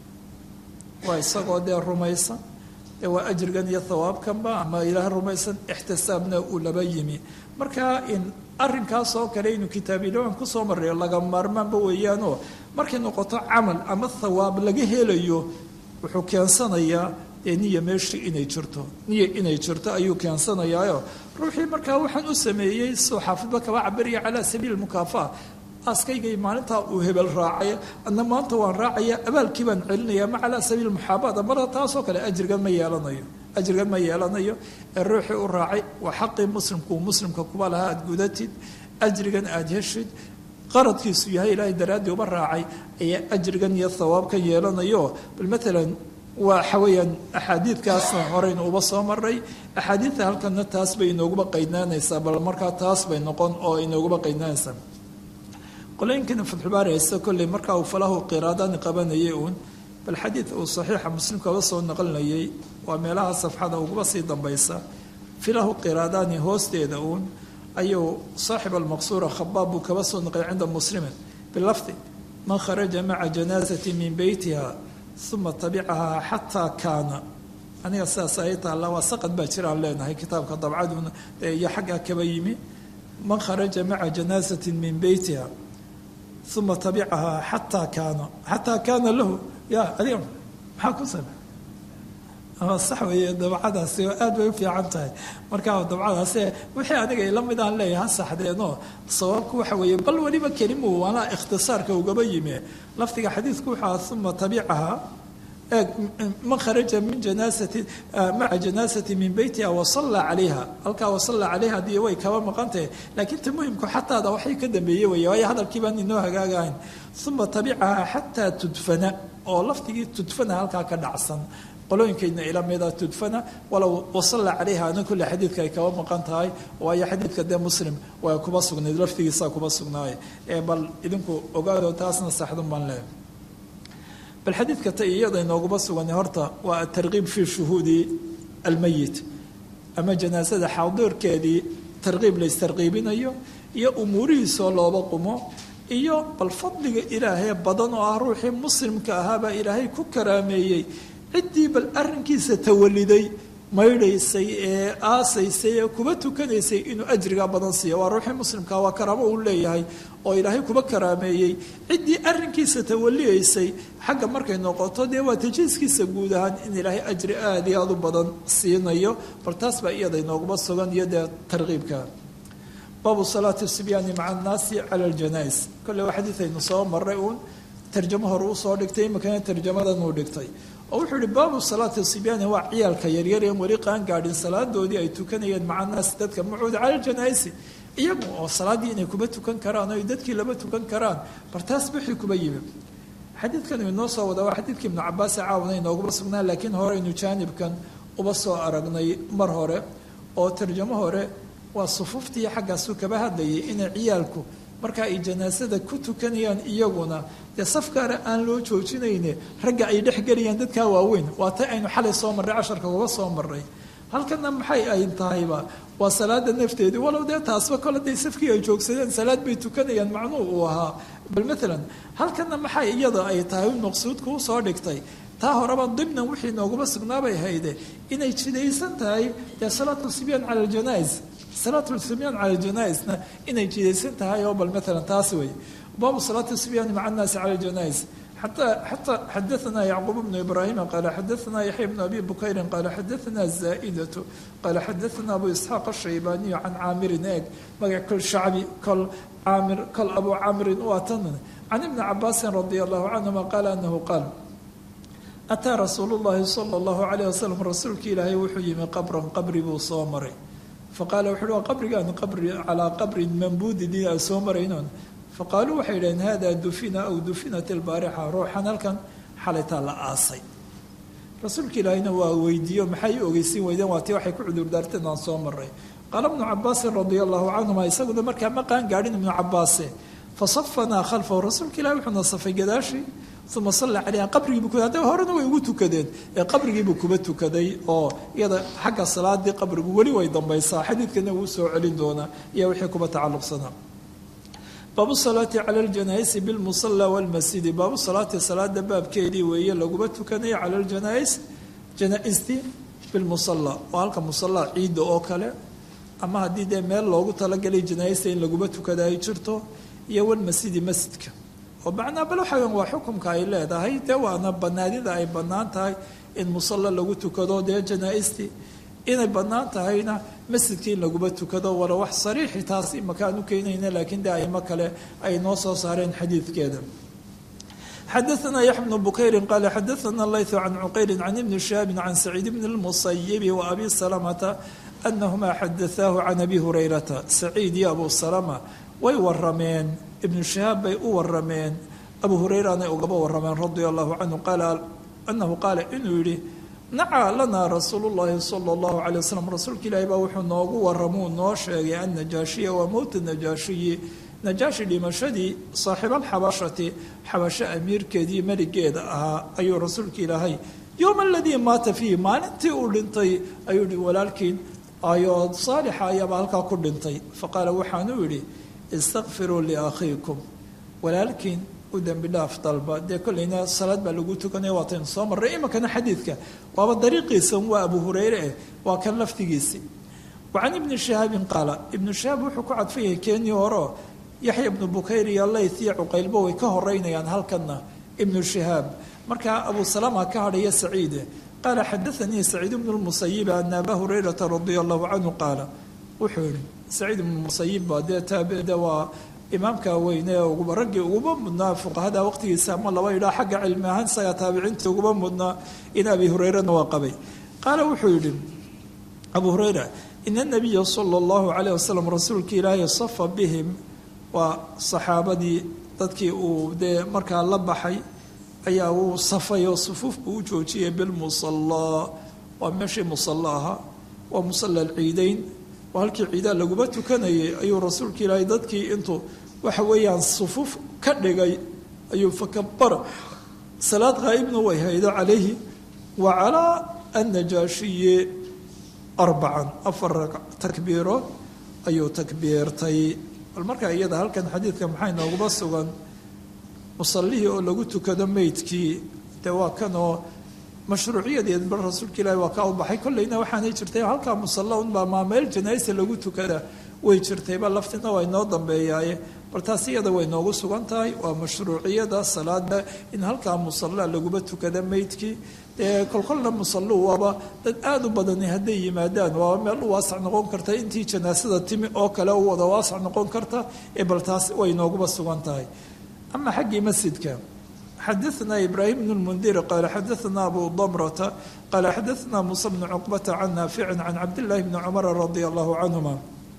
waa isagoo dee rumaysan dee waa ajrigan iyo thawaabkanba ama ilaah rumaysan ixtisaabna uu laba yimi marka in arrinkaas oo kale inuu kitaabuliimaan kusoo marayo laga maarmaanba weeyaanoo markay noqoto camal ama thawaab laga helayo wuxuu keensanayaa dee niya meeshii inay jirto niya inay jirto ayuu keensanayaayo ruuxii markaa waxaan u sameeyey soo xaafidba kaba cabiraya calaa sabiili mukaafa aaskaygay maalintaa uu hebel raacay adna maanta waan raacaya abaalkii baan celinaya ma calaa sabiili muxaabaada marka taasoo kale ajrigan ma yeelanayo ajrigan ma yeelanayo ee ruuxii u raacay waa xaqii muslimkuu muslimka kuba lahaa aada gudatid ajrigan aada heshid qaradkiisu yahay ilaahay daraaddii uba raacay ayaa ajrigan iyo thawaabkan yeelanayo bal maalan waxa weeyaan axaadiidkaasna horeynu uba soo maray axaadiidta halkana taas bay inooguba qaydnaanaysaa bal markaa taas bay noqon oo inooguba qaydnaanaysaa qolooyinkana fatxubaari haysta kolley markaa uu falahu qiraadaani qabanayay uun bal xadiid uu saxiixa muslimkaba soo naqlinayay waa meelaha safxada uguba sii dambaysa filahu qiraadaani hoosteeda uun ayuu saaxib almaqsuura khabaab buu kaba soo naqlay cinda muslimin bilafdi man kharaja maca janaasati min beytiha uma tabicahaa xataa kaana aniga sidaas ay taalla waa saqad baa jiraan leenahay kitaabka dabcaduna iyo xaggaa kaba yimi man kharaja maca janaasatin min beytiha uma tabicahaa xataa kaana xataa kaana lahu ya adiga maxaa ku same sax weeye dabcadaasi aad bay u fiican tahay markaa dabcadaasi wixii aniga ila mid aan leeyahay ha saxdeenoo sababku waxa weeye bal weliba kelimu waana ikhtisaarka ugaba yimi lafdiga xadiidku waxaa uma tabicahaa eeg man kharaja min janaasati maca janaasati min beytiha wasalla calayha halkaa wasalla calayha dii way kaba maqantahay laakiin ta muhimku xataada waxay ka dambeeye weeye waayo hadalkii baan inoo hagaagahayn uma tabicahaa xataa tudfana oo lafdigii tudfana halkaa ka dhacsan qolooyinkayna ila mida tudfana walow wasalla calayha ana kulle xadiidka ay kaba maqan tahay waayo xadiidka dee muslim waa kuba sugnayd lafdigiisaa kuba sugnaaye ee bal idinku ogaado taasna saxdun baan leehay bal xadiidka ta iyada inooguba sugan horta waa atarkiib fii shuhuudi almeyit ama janaasada xaadirkeedii tarkiib la ystarkiibinayo iyo umuurihiisoo looba qumo iyo bal fadliga ilaahee badan oo ah ruuxii muslimka ahaabaa ilaahay ku karaameeyey ciddii bal arrinkiisa tawaliday maydhaysay ee aasaysay ee kuba tukanaysay inuu ajrigaa badan siiyo waa ruuxii muslimkaa waa karaamo uu leeyahay oo ilaahay kuba karaameeyey ciddii arrinkiisa tawaliyaysay xagga markay noqoto dee waa tajiiskiisa guud ahaan in ilaahay ajri aada iyo aada u badan siinayo bal taas baa iyada inooguma sugan iyo dee tarkiibka baabu salaati sibyaani maca annaasi cala aljanais kolle waa xadiidaynu soo maray uun tarjamo hore usoo dhigtay imakana tarjamadan uu dhigtay oo wuxuu ihi baabu salaati sibyaani waa ciyaalka yaryar een weli qaan gaadhin salaadoodii ay tukanayeen maca annaasi dadka macuuda cala aljanaisi iyagu oo salaaddii inay kuba tukan karaan oo ay dadkii laba tukan karaan bar taas wixii kuba yimi xadiidkan uu inoo soo wadaa waa xadiidkii ibnu cabaas caawna inooguma sugnaa laakiin horeynu jaanibkan uba soo aragnay mar hore oo tarjamo hore waa sufuuftii xaggaasu kaba hadlayay inay ciyaalku marka ay janaasada ku tukanayaan iyaguna dee safkaana aan loo joojinayne ragga ay dhex gelayaan dadkaa waaweyn waa ta aynu xalay soo marray casharka uga soo marray halkana maxay ay tahayba waa salaada nafteedii walow dee taasba kole day safkii ay joogsadeen salaad bay tukanayaan macnuu uu ahaa bal maalan halkana maxay iyada ay tahay maqsuudka usoo dhigtay taa horeba dimnan wixii nooguma sugnaabay hayde inay jidaysan tahay dee salaatu sibyaan cala aljanais salaatu sibyan cala janais-na inay jidaysan tahay oo bal maalan taas wey baabu salaati sibyaani maca annaasi cala janais xata xata xadaثna yacquub bnu ibrahima qala xadaثna yaxya bnu abi bukayrin qala xadaثna zaa'idatu qala xadaثna abu isxaaq ashaybaniyu can caamirin eeg magac kol shacbi kol caamir kol abu caamirin u atan can ibni cabaasin radi allahu canhuma qaala anahu qaal ataa rasuulu llahi sala allahu calayh wasalam rasuulki ilaahay wuxuu yimi qabran qabri buu soo maray faqaala wuxu uhi waa qabrigaan qabri calaa qabrin mambuudin aan soo maraynon faqaaluu waxay yidhaheen hada dufina aw dufinat ilbaarixa ruuxan halkan xalaytaa la aasay rasuulka ilaahayna waa weydiiyo maxay ogeysiin weydeen waa tii waxay ku cudurdaarteen aan soo maray qaala ibnu cabaasin radia allahu canhuma isaguna markaa ma qaan gaadhin ibnu cabaase fasafanaa khalfahu rasuulka ilahi wuxuuna safay gadaashii uma salla calayha qabrigiibu ku hadda horena way ugu tukadeen ee qabrigiibuu kuba tukaday oo iyada xagga salaadii qabrigu weli way dambaysaa xadiidkana wuu soo celin doonaa iyo wixii kuba tacalluqsanaa baabu salaati cala aljanaaisi bilmusalla walmasjidi baabu salaati salaada baabkeedii weeye laguma tukanayo cala aljanais janaa-istii bilmusalla oo halka musalla ciidda oo kale ama haddii dee meel loogu talagalay janaaista in laguma tukada ay jirto iyo walmasjidi masjidka oo macnaa bal waxaweyan waa xukumka ay leedahay dee waana banaanida ay bannaan tahay in musalla lagu tukado dee janaa-istii inay bannaan tahayna masjidkii in laguma tukado wala wax sariixi taas imakaan u keenayna laakiin dee aimo kale ay noo soo saareen xadiidkeeda xadaثna yaxya bnu bukayri qaala xadaثna layثu can cuqayri can ibni shihaabi can saciid bni اlmusayibi wa abi salamata anahuma xadaثaahu can abi hurayrata saciid iyo abu salama way warameen ibnu shihaab bay u warameen abu hureyranay ugaba warameen radia allahu canhu qaala anahu qaala inuu yihi nacaa lanaa rasuulu llahi sala allahu calay wasalam rasuulka ilaahi baa wuxuu noogu waramuu noo sheegay annajaashiya waa mowta najaashiyi najaashi dhimashadii saaxiibalxabashati xabasho amiirkeedii meligeeda ahaa ayuu rasuulka ilaahay yowma aladii maata fiihi maalintii uu dhintay ayuu yihi walaalkiin ayoo saalixa ayaaba halkaa ku dhintay faqaala waxaanuu yidhi istakfiruu liakhiikum walaalkiin u dembi dhaaf dalba dee kollayna salaad baa lagu tukanaya waataynu soo marray iminkana xadiidka waaba dariiqiisa waa abu hureyre eh waa kan laftigiisii wa can ibni shihaabin qaala ibnu shihaab wuxuu ku cadfayay keenii horeo yaxya ibnu bukayr iyo layth iyo cuqaylba way ka horeynayaan halkana ibnu shihaab markaa abu salama ka hadhaya saciide qaala xadaanii saciid ibnu lmusayib ana abaa hurayrata radia allahu canhu qaala wuxuu yihi saciid ibnu musayib baa dee taabide waa imaamka weyne uguba raggii uguba mudnaa fuqahada waqtigiisa ama laba idhaa xagga cilmi ahaan isagaa taabiciinta uguba mudnaa in abi hureyrana waa qabay qaala wuxuu yidhi abu hureyra ina nabiya sala allahu calayh wasalam rasuulka ilaahay safa bihim waa saxaabadii dadkii uu dee markaa la baxay ayaa uu safay oo sufuuf buu u joojiyay bilmusallaa waa meeshii musalla ahaa waa musalla alciideyn waa halkii ciidaa laguma tukanayay ayuu rasuulka ilaahay dadkii intuu waxa weeyaan sufuuf ka dhigay ayuu fakabara salaad qaa'ibna way haydo calayhi wa calaa annajaashiyi arbacan afar takbiirood ayuu takbiirtay bal markaa iyada halkan xadiidka maxay nooguba sugan musallihii oo lagu tukado meydkii dee waa kanoo mashruuciyadeed bal rasuulka ilaahi waa kaa u baxay kolleyna waxaanay jirtay halkaa musalla unbaa maa meel janaasa lagu tukada way jirtayba laftina waa inoo dambeeyaaye bal taas iyada way noogu sugan tahay waa mashruuciyada salaada in halkaa musalla laguba tukada meydkii dee kolkolna musallu waaba dad aada u badani hadday yimaadaan waaba meel u waasac noqon karta intii janaasada timi oo kale u wada waasac noqon karta ee bal taas way nooguba sugan tahay ama xaggii masjidka xadaثna ibrahim bn اlmundir qala xadaثna abu damrata qala xadaثna musa bn cuqbata can naafici can cabdillahi bni cumara radia allahu canhuma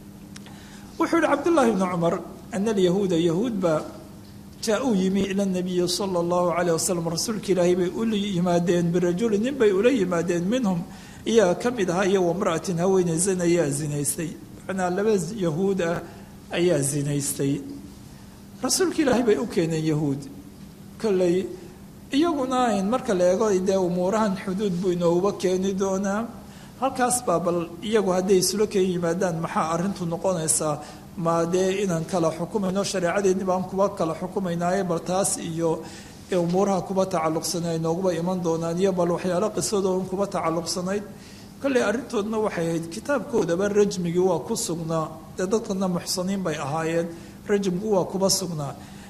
wuxuu yihi cabdullahi bni cumar ana alyahuuda yahuud baa jaa-uu yimi ila nabiyi sala allahu calayh wasalam rasuulka ilaahay bay ula yimaadeen birajuli nin bay ula yimaadeen minhum iyaga ka mid ahaa iyo wamra'atin haweeney zan ayaa zinaystay macnaa laba yahuud ah ayaa zinaystay rasuulka ilaahay bay u keeneen yahuud kolley iyaguna ayn marka la eego dee umuurahan xuduud buu inooguba keeni doonaa halkaas baa bal iyagu hadday isula keen yimaadaan maxaa arrintu noqonaysaa ma dee inaan kala xukumayno shareecadeedni baan kuba kala xukumaynaaye bal taas iyo umuuraha kuba tacalluqsanay ay nooguba iman doonaan iyo bal waxyaalo qisadoodan kuba tacalluqsanayd kolley arrintoodna waxay ahayd kitaabkoodaba rajmigii waa ku sugnaa dee dadkana muxsaniin bay ahaayeen rajmku waa kuba sugnaa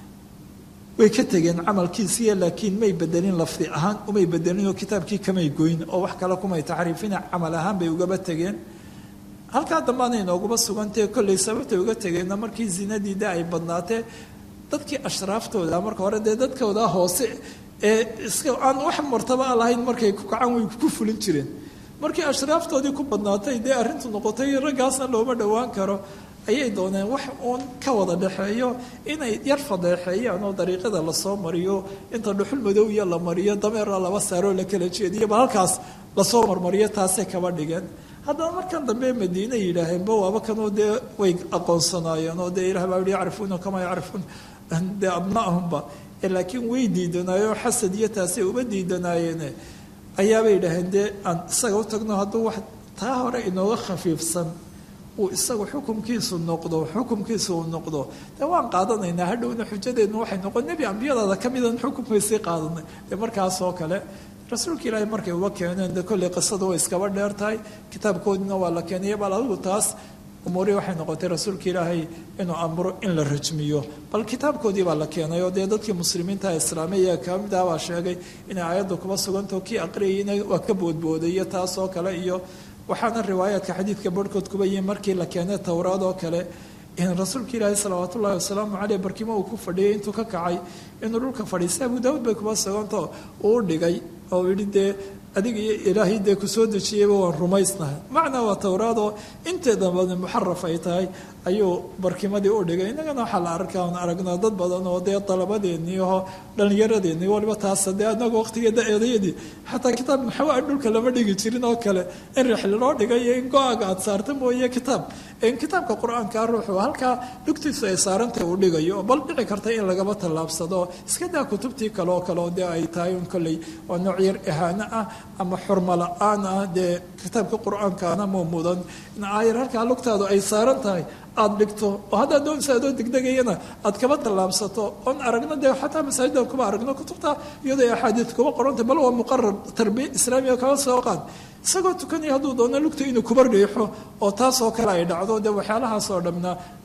way ka tegeen camalkiisiiya laakiin may bedelin lafdi ahaan umay bedelinoo kitaabkii kamay goyn oo wax kale kumay taxriifina camal ahaan bay ugaba tegeen halkaa dambaana inooguma sugantahe kolley sababtay uga tegeenna markii zinadii de ay badnaatee dadkii ashraaftooda marka hore dee dadkooda hoose ee iska aan wax martaba a lahayn markay ku kacaan way ku fulin jireen markii ashraaftoodii ku badnaatay dee arrintu noqotay raggaasna looma dhowaan karo ayay dooneen wax uun ka wada dhexeeyo inay yar fadeexeeyaan oo dariiqada lasoo mariyo inta dhuxul madow iyo la mariyo dameera laba saaroo la kala jeediyo ba halkaas lasoo marmariyo taasay kaba dhigeen haddana markan dambe madiine yidhaaheenba waaba kanoo dee way aqoonsanaayeen oo dee ilah baa yihi yacrifuuna kamaa yacrifuun dee abna'ahumba laakiin way diidanaayeen xasad iyo taasay uba diidanaayeene ayaabay yidhaaheen dee aan isaga u tagno hadduu wax taa hore inooga khafiifsan uu isagu xukumkiisu noqdo xukumkiisu uu noqdo dee waan qaadanaynaa hadhowna xujadeedna waxay noqon nebi ambiyadaada ka midan xukumkaysii qaadanay dee markaas oo kale rasuulka ilaahay markay uba keeneen dee kolley qisada way iskaba dheer tahay kitaabkoodina waa la keenaya bal adigu taas umuurihii waxay noqotay rasuulka ilaahay inuu amro in la rajmiyo bal kitaabkoodii baa la keenay oo dee dadkii muslimiinta islaamiya ka mid ah baa sheegay inay aayadda kuba sugantaho kii aqriyayna waa ka boodbooday iyo taas oo kale iyo waxaana riwaayaadka xadiidka barhkood kuba yihin markii la keenay towraad oo kale in rasuulka ilaahi salawaat ullahi wasalaamu caleyh barkimo uu ku fadhiyay intuu ka kacay inuu dhulka fadhiistay abu daawud bay kuba suganto uu dhigay oo yihi dee adiga iyo ilaahay dee kusoo dejiyeyba waan rumaysnahay macnaa waa towraadoo inteeda badan muxaraf ay tahay ayuu barkimadii u dhigay innagana waxaa la arkaa on aragnaa dad badan oo dee dalabadeennii oo dhallinyaradeenii waliba taasa dee anaga waqtigeeda eedayadii xataa kitaab maxawaa dhulka lama dhigi jirin oo kale in rixli loo dhigay iyo in go-aaga aad saarta mooye kitaab in kitaabka qur-aankaa ruuxu halkaa dhugtiisu ay saarantay uu dhigayo bal dhici karta in lagaba tallaabsado iska daa kutubtii kale oo kale oo dee ay tahay un kolley waa nooc yar ihaano ah ama xurmo la-aan ah dee kitaabka qur-aankaana ma mudan in aayar halkaa lugtaadu ay saaran tahay aada dhigto oo haddaad doonaysa adoo degdegayana aad kaba tallaabsato oon aragno dee xataa masaajidan kuma aragno kutubta iyadoo axaadiid kuma qorantay bal waa muqarar tarbiya islaamiga kaba soo qaad isagoo tukanaya hadduu doono lugta inuu kuba riixo oo taasoo kale ay dhacdo dee waxyaalahaas oo dhamna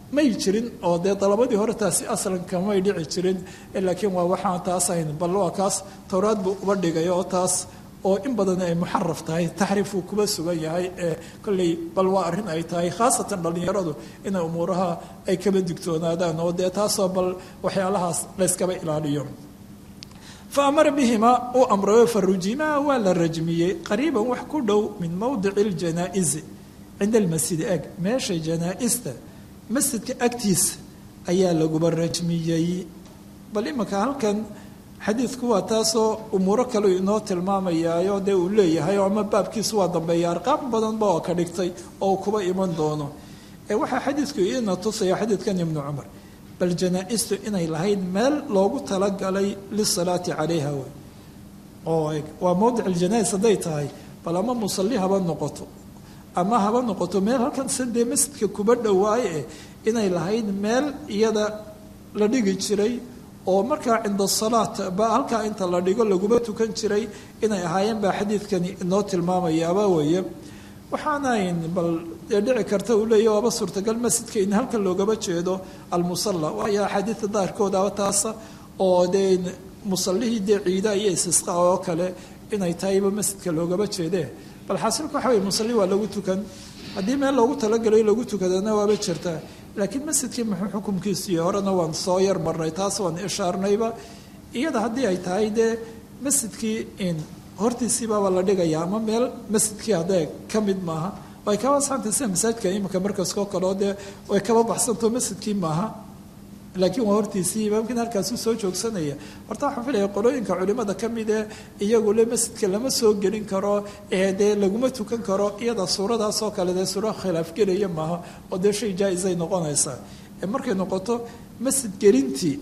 may jirin oo dee dalabadii hore taasi aslanka may dhici jirin laakiin waa waxaan taas ahayn bal waa kaas towraad buu uba dhigay oo taas oo in badan ay muxaraf tahay taxriif uu kuba sugan yahay ee kolley bal waa arrin ay tahay khaasatan dhallinyaradu inay umuuraha ay kaba digtoonaadaan oo dee taasoo bal waxyaalahaas layskaba ilaaliyo fa amara bihima uu amrayo fa rujimaa waa la rajmiyey qariiban wax ku dhow min mowdici ljanaa-isi cinda almasjidi eg meesha janaa-ista masjidka agtiisa ayaa laguba rajmiyey bal imanka halkan xadiidku waa taasoo umuuro kale inoo tilmaamayaayo dee uu leeyahay oo ama baabkiisu waa dambeeya arqaam badanba oo ka dhigtay oo kuba iman doono ee waxaa xadiidku ina tusaya xadiidkan ibnu cumar bal janaa-istu inay lahayd meel loogu talagalay lisalaati calayha wey oo waa mowdic aljanaa-is hadday tahay bal ama musalli haba noqoto ama haba noqoto meel halkan sadee masjidka kuba dhowaaye eh inay lahayd meel iyada la dhigi jiray oo markaa cinda salaat ba halkaa inta la dhigo laguma tukan jiray inay ahaayeen baa xadiidkani inoo tilmaamayaaba weeye waxaanayn bal dee dhici karta uu leeya waaba suurtagal masjidka in halkan loogaba jeedo almusalla waayo axaadiida daarkoodaba taasa oo dee musallihii dee ciida iyo istisqa oo kale inay tahayba masjidka loogaba jeedee bal xaasilka waxa weye musalli waa lagu tukan haddii meel loogu talagalayo lagu tukadana waaba jirtaa laakiin masjidkii muxuu xukumkiisii horena waan soo yar marnay taas waan ishaarnayba iyada haddii ay tahay dee masjidkii in hortiisiibaaba la dhigaya ama meel masjidkii haddee ka mid maaha way kaba saantay sida masaajidka iminka markaskoo kaleo dee way kaba baxsantao masjidkii maaha laakiin waa hortiisii imaamkiin halkaasuu soo joogsanaya horta waxaan filaya qolooyinka culimada ka mid ee iyagu le masjidka lama soo gelin karo ee dee laguma tukan karo iyada suuradaasoo kale dee suura khilaaf gelaya maaha oo dee shay jaa-isay noqonaysaa ee markay noqoto masjid gelintii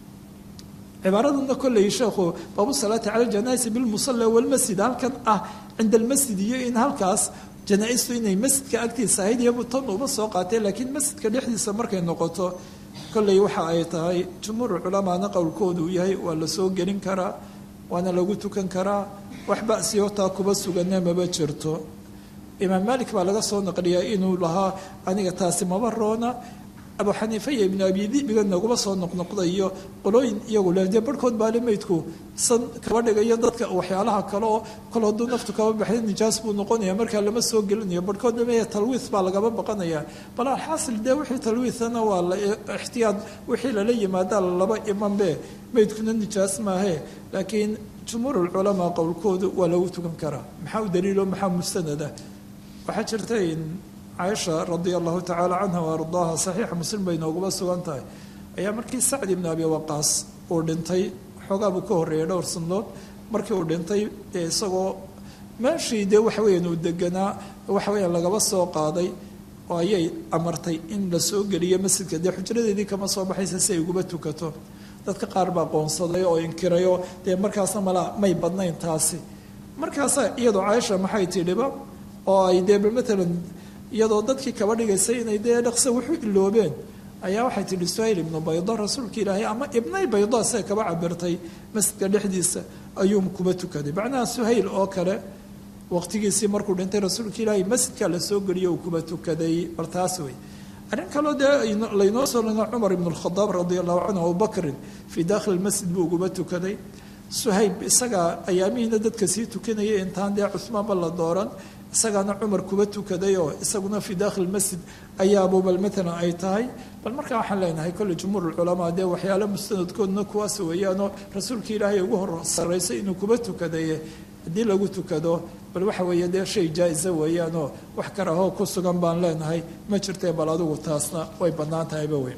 cibaaradana kolley sheekhu baabu salaati cala ljanaisi bilmusalla walmasjid halkan ah cinda almasjid iyo in halkaas janaa-istu inay masjidka agtiisa ahayd iyabu tan uma soo qaatee laakiin masjidka dhexdiisa markay noqoto kolley waxa ay tahay jumhuur culamaana qowlkoodu uu yahay waa la soo gelin karaa waana lagu tukan karaa wax basiyo taa kuba sugana maba jirto imaam malik baa laga soo naqliyaa inuu lahaa aniga taasi maba roona abu xaniifa iyo ibnu abi dibiga naguma soo noqnoqdayo qolooyin iyagu le dee barhkood baale meydku san kaba dhigayo dadka waxyaalaha kale oo kol hadduu naftu kaba baxday nijaas buu noqonaya markaa lama soo gelinayo barhkoodna meya talwiis baa lagaba baqanaya bal alxaasil dee wixii talwiisana waa la ixtiyaad wixii lala yimaadaa laba imanbe meydkuna nijaas maahe laakiin jumhuurulculamaa qowlkoodu waa lagu tukan karaa maxaa u daliilo maxaa mustanada waxaa jirta caaisha radia allahu tacaala canha wa ardaaha saxiixa muslim bay nooguma sugan tahay ayaa markii sacd ibnu abi waqaas uu dhintay xoogaa buu ka horreeyay dhowr sandood markii uu dhintay dee isagoo meeshii dee waxa weeyaan uu deganaa waxa weeyaan lagaba soo qaaday oo ayay amartay in la soo geliyo masjidka dee xujradeedii kama soo baxaysa si ay uguba tukato dadka qaar baa qoonsaday oo inkirayoo dee markaasna mala may badnayn taasi markaasa iyadoo caaisha maxay tidhiba oo ay dee matalan iyadoo dadkii kaba dhigaysay inay dee dhaqse wuxuu iloobeen ayaa waxay tidhi suhayl ibnu baydo rasuulka ilaahay ama ibnay baydo siday kaba cabirtay masjidka dhexdiisa ayuu kuba tukaday macnaha suhayl oo kale waqtigiisii markuu dhintay rasuulka ilaahay masjidka la soo geliyo uu kuba tukaday bal taas wey arrin kaloo dee laynoo soo lina cumar ibn alkhadaab radia allahu canhu abubakrin fii dakhili masjid buu uguba tukaday suhayb isagaa ayaamihiina dadka sii tukanayay intaan dee cusmaanba la dooran isagaana cumar kuba tukaday oo isaguna fii dakhil masjid ayaabo bal matalan ay tahay bal markaa waxaan leenahay kolley jumhuur culamaa dee waxyaalo mustanadkoodna kuwaas weeyaanoo rasuulka ilaahay ugu hor sarraysay inuu kuba tukadaye haddii lagu tukado bal waxa weeye dee shay jaa-isa weeyaanoo wax karahoo ku sugan baan leenahay ma jirtee bal adigu taasna way bannaan tahayba weyn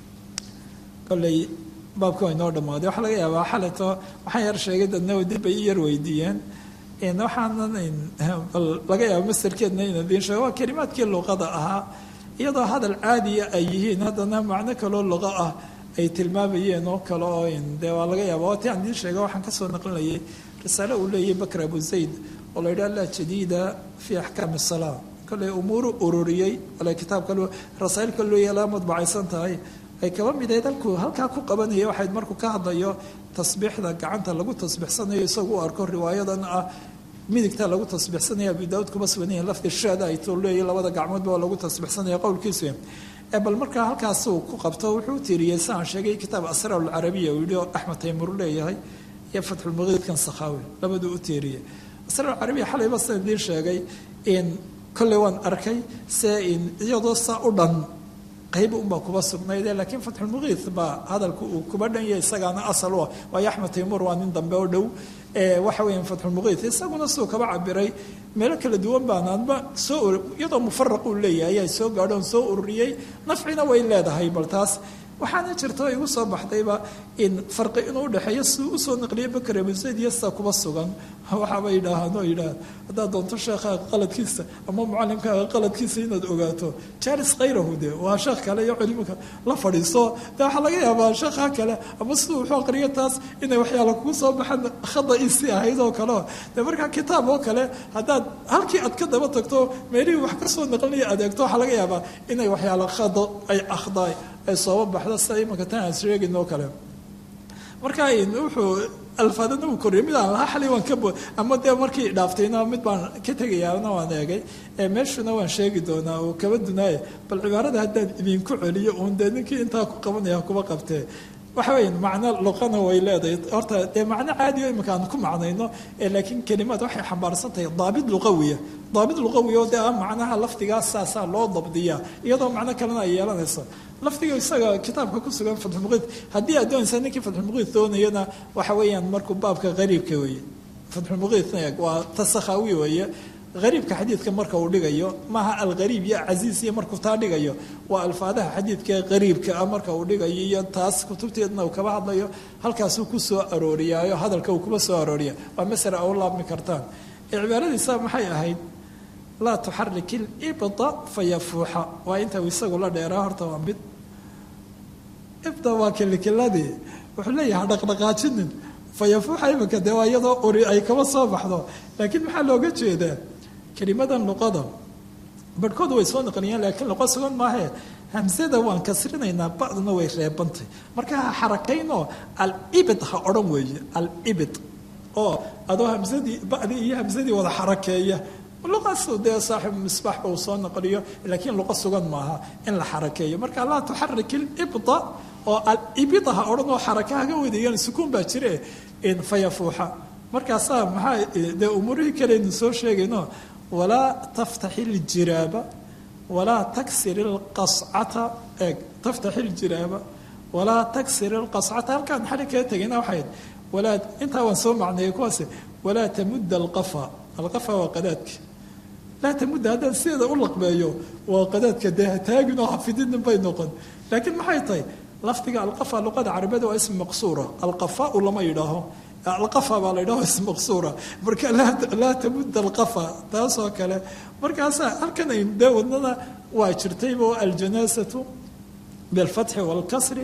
kolley baabka waa inoo dhammaaday waxaa laga yaabaa xaleto waxaan yar sheegay dadna dib bay i yar weydiiyeen waxaanan bal laga yaaba masterkeedna in idiin sheego waa kelimaadkii luqada ahaa iyadoo hadal caadiya ay yihiin haddana macno kaloo luqa ah ay tilmaamayeen oo kale oo dee waa laga yaaba waati aan idiin sheega waxaan kasoo naqlinayay risaale uu leeyahay bakr abu zayd oo la yidhaha la jadiida fi axkaami salaa kolley umuuru ururiyey ale kitaabka rasaa'ilka loo yeelaa madbacaysan tahay ay kaba mid ahayd halkuu halkaa ku qabanaya waxayd markuu ka hadlayo tasbiixda gacanta lagu tasbiixsanayo isagu u arko riwaayadan ah midigta lagu tasbiixsanaya abu daawud kuma sugan yahin lafdi shaada ay too leeyahy labada gacmoodba waa lagu tasbiixsanaya qowlkiisu bal markaa halkaasuu ku qabto wuxuu u tiiriyey si aan sheegay kitaab asraar alcarabiya uu yihi oo axmed taymur leeyahay iyo fatxulmuqiidkan sakhaawi labaduu u tiiriyey asraar alcarabiya xalayba saan idiin sheegay in kolley waan arkay se in iyadoo saa u dhan qayb unbaa kuba sugnayde laakiin fatxulmuqiid baa hadalku uu kuba dhanya isagaana asal u ah waayo axmed taymur waa nin dambe oo dhow waxa weeyaan fatxulmuqiid isaguna siduu kaba cabiray meelo kala duwan baanaanba soo iyadoo mufaraq uu leeyahay ayaa soo gaadhoon soo ururiyey nafcina way leedahay bal taas waxaana jirta igu soo baxdayba in farqi inuu udhexeeyo siduu usoo naqliyay bakr abu zayd iyo sida kuba sugan waxaaba yidhaahaan oo yidhaah haddaad doonto sheekhaaga qaladkiisa ama mucalimkaaga qaladkiisa inaad ogaato jalis khayrahu de waa sheekh kale iyo culimka la fadhiiso de waxaa laga yaabaa sheekha kale ama siduu wuxuu aqriyo taas inay waxyaala kugu soo baxaan khadaisi ahayd oo kaleo de markaa kitaab oo kale haddaad halkii aad ka daba tagto meelihii wax kasoo naqlinaya adeegto waxaa laga yaabaa inay waxyaala khado ay akhdaay ay sooba baxdo sida imanka tan aan sheegin oo kale marka wuxuu alfaadana uu koriyay mid aan lahaa xalay waan ka bo ama dee markii dhaaftayna mid baan ka tegayaana waan eegay meeshuna waan sheegi doonaa oo kaba dunaaye bal cibaarada haddaan idinku celiyo uun dee ninkii intaa ku qabanaya kuba qabtee waxa weya macno luqana way leedahay horta dee macno caadiyo iminka aan ku macnayno laakiin kelimaad waxay xambaarsan tahay daabit luqawiya daabit luqawiya oo dee ah macnaha lafdigaas saasaa loo dabdiyaa iyadoo macno kalena ay yeelanayso lafdiga isaga kitaabka ku sugan fatxulmuqiid haddii aad doonaysa ninkii fatxulmuqiid doonayana waxa weeyaan markuu baabka qariibka weeye fatxulmuqiidna eeg waa tasakhaawi weeye qariibka xadiidka marka uu dhigayo maaha alqariib iyo casiis iyo markuu taa dhigayo waa alfaadaha xadiidka qariibka ah marka uu dhigayo iyo taas kutubteedna uu kaba hadlayo halkaasuu ku soo arooriyaayo hadalka uu kuba soo arooriya waa masala au laabmi kartaan cibaaradiisa maxay ahayd laa tuxarik ilibda fayafuuxa waa inta isagu la dheeraa horta waa mid ibda waa kilikiladii wuxuu leeyahay dhaqdhaqaajinin fayafuuxa iminka dee waa iyadoo uri ay kaba soo baxdo laakiin maxaa looga jeedaa kelimadan luqada barhkooda way soo naqliyeen laakiin luqa sugan maahe hamsada waan kasrinaynaa bacduna way reebantay marka ha xarakaynoo alibid ha odhan weeye alibid oo adoo hamsadii bacdii iyo hamsadii wada xarakeeya luqaas dee saaxib misbaax uu soo naqliyo laakiin luqa sugan maaha in la xarakeeyo marka laa tuxarik ilibda oo alibida ha odhan oo xaraka haga wadayaan sukuun baa jire fayafuuxa markaasaa maxaa dee umuurihii kaleynu soo sheegayno walaa taftaxi iljiraaba walaa taksir ilqascata eeg taftaxi iljiraaba walaa taksir ilqascata halkaan xali kaga tegayna waxayd walaa intaa waan soo macneeyay kuwaase walaa tamudda alqafa alqafa waa qadaadka laa tamudda haddaan sideeda u laqbeeyo waa qadaadka dee hataagin oo hafidinin bay noqon laakiin maxay tahay lafdiga alqafa luqada carabiyada waa ism maqsuura alqafaau lama yidhaaho alqafa baa la yidhaho ism maqsuura marka laa tamudda alqafa taasoo kale markaasaa halkan ay dee wadnada waa jirtayba aljanaasatu bilfatxi waalkasri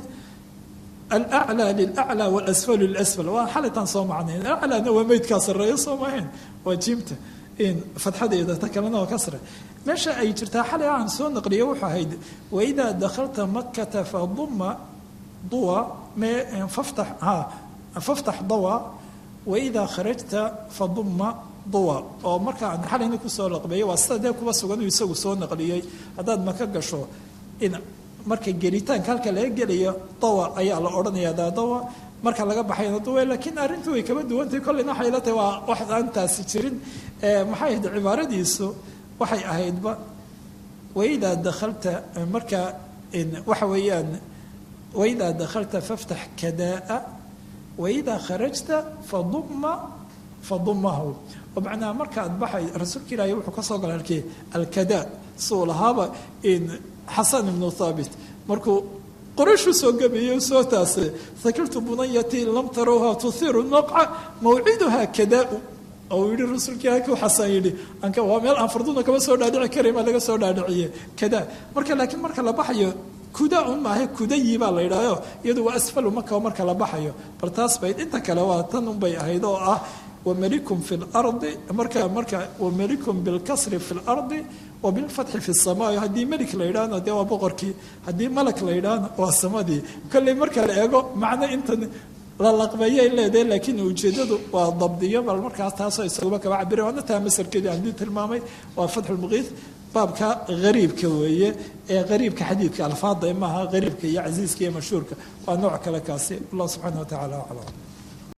alaclى lilaclى walasfal lilasfal waa xalitaan soo macnayn aclaana waa meydkaa sarreeyo soo maahayn waa jiimta fatxadeeda ta kalena waa kasre meesha ay jirtaa xalay aan soo naqliya wuxuu ahayd waidaa dakhalta makata faduma duwa faftax ha faftax dawa waidaa kharajta faduma duwa oo marka aan xalayna kusoo laqbeeyay waa sida dee kuba sugan uu isagu soo naqliyey haddaad maka gasho in marka gelitaanka halka laga gelayo dawa ayaa la odhanaya daadawa marka laga baxayna dawa laakiin arrintu way kaba duwantahay kolleyna waxay la tahay waa wax aan taasi jirin maxay ahayd cibaaradiisu waxay ahaydba waidaa dakhalta marka waxa weeyaan waidaa dakhalta faftax kadaa waidaa kharajta faduma fadumahu oo macnaha marka aad baxay rasuulka ilaahay wuxuu ka soo galay halkii alkadaa suu lahaaba xasan ibnu thaabit markuu qorashu soo gabeeyey soo taasay sakirtu bunayati lam tarawha tuhiru naqca mawciduha kadaa oo yihi rasuulka ilaahay kuu xasan yidhi anka waa meel aan farduna kama soo dhaadhici karay maa laga soo dhaadhiciye kadaa marka laakiin marka la baxayo kuda un maaha kudayi baa la yidhahyo iyadu waa asfalu maka marka la baxayo bal taas bayd inta kale waa tan un bay ahayd oo ah wamalikum fi lardi marka marka wamalikum bilkasri fi lardi wabilfatxi fi samaa haddii melik la yidhaahno dee waa boqorkii haddii malak la yidhaahno waa samadii kolley marka la eego macno intan la laqbeeyay leedahay laakiin ujeedadu waa dabdiyo bal markaas taasoo isaguba kaba cabira waana taa masarkeedii aan dii tilmaamay waa fatxulmuqiid baabka hariibka weeye ee hariibka xadiidka alfaada maaha hariibka iyo casiiska iyo mashhuurka waa nooc kale kaasi allah subxaana wa tacala aclam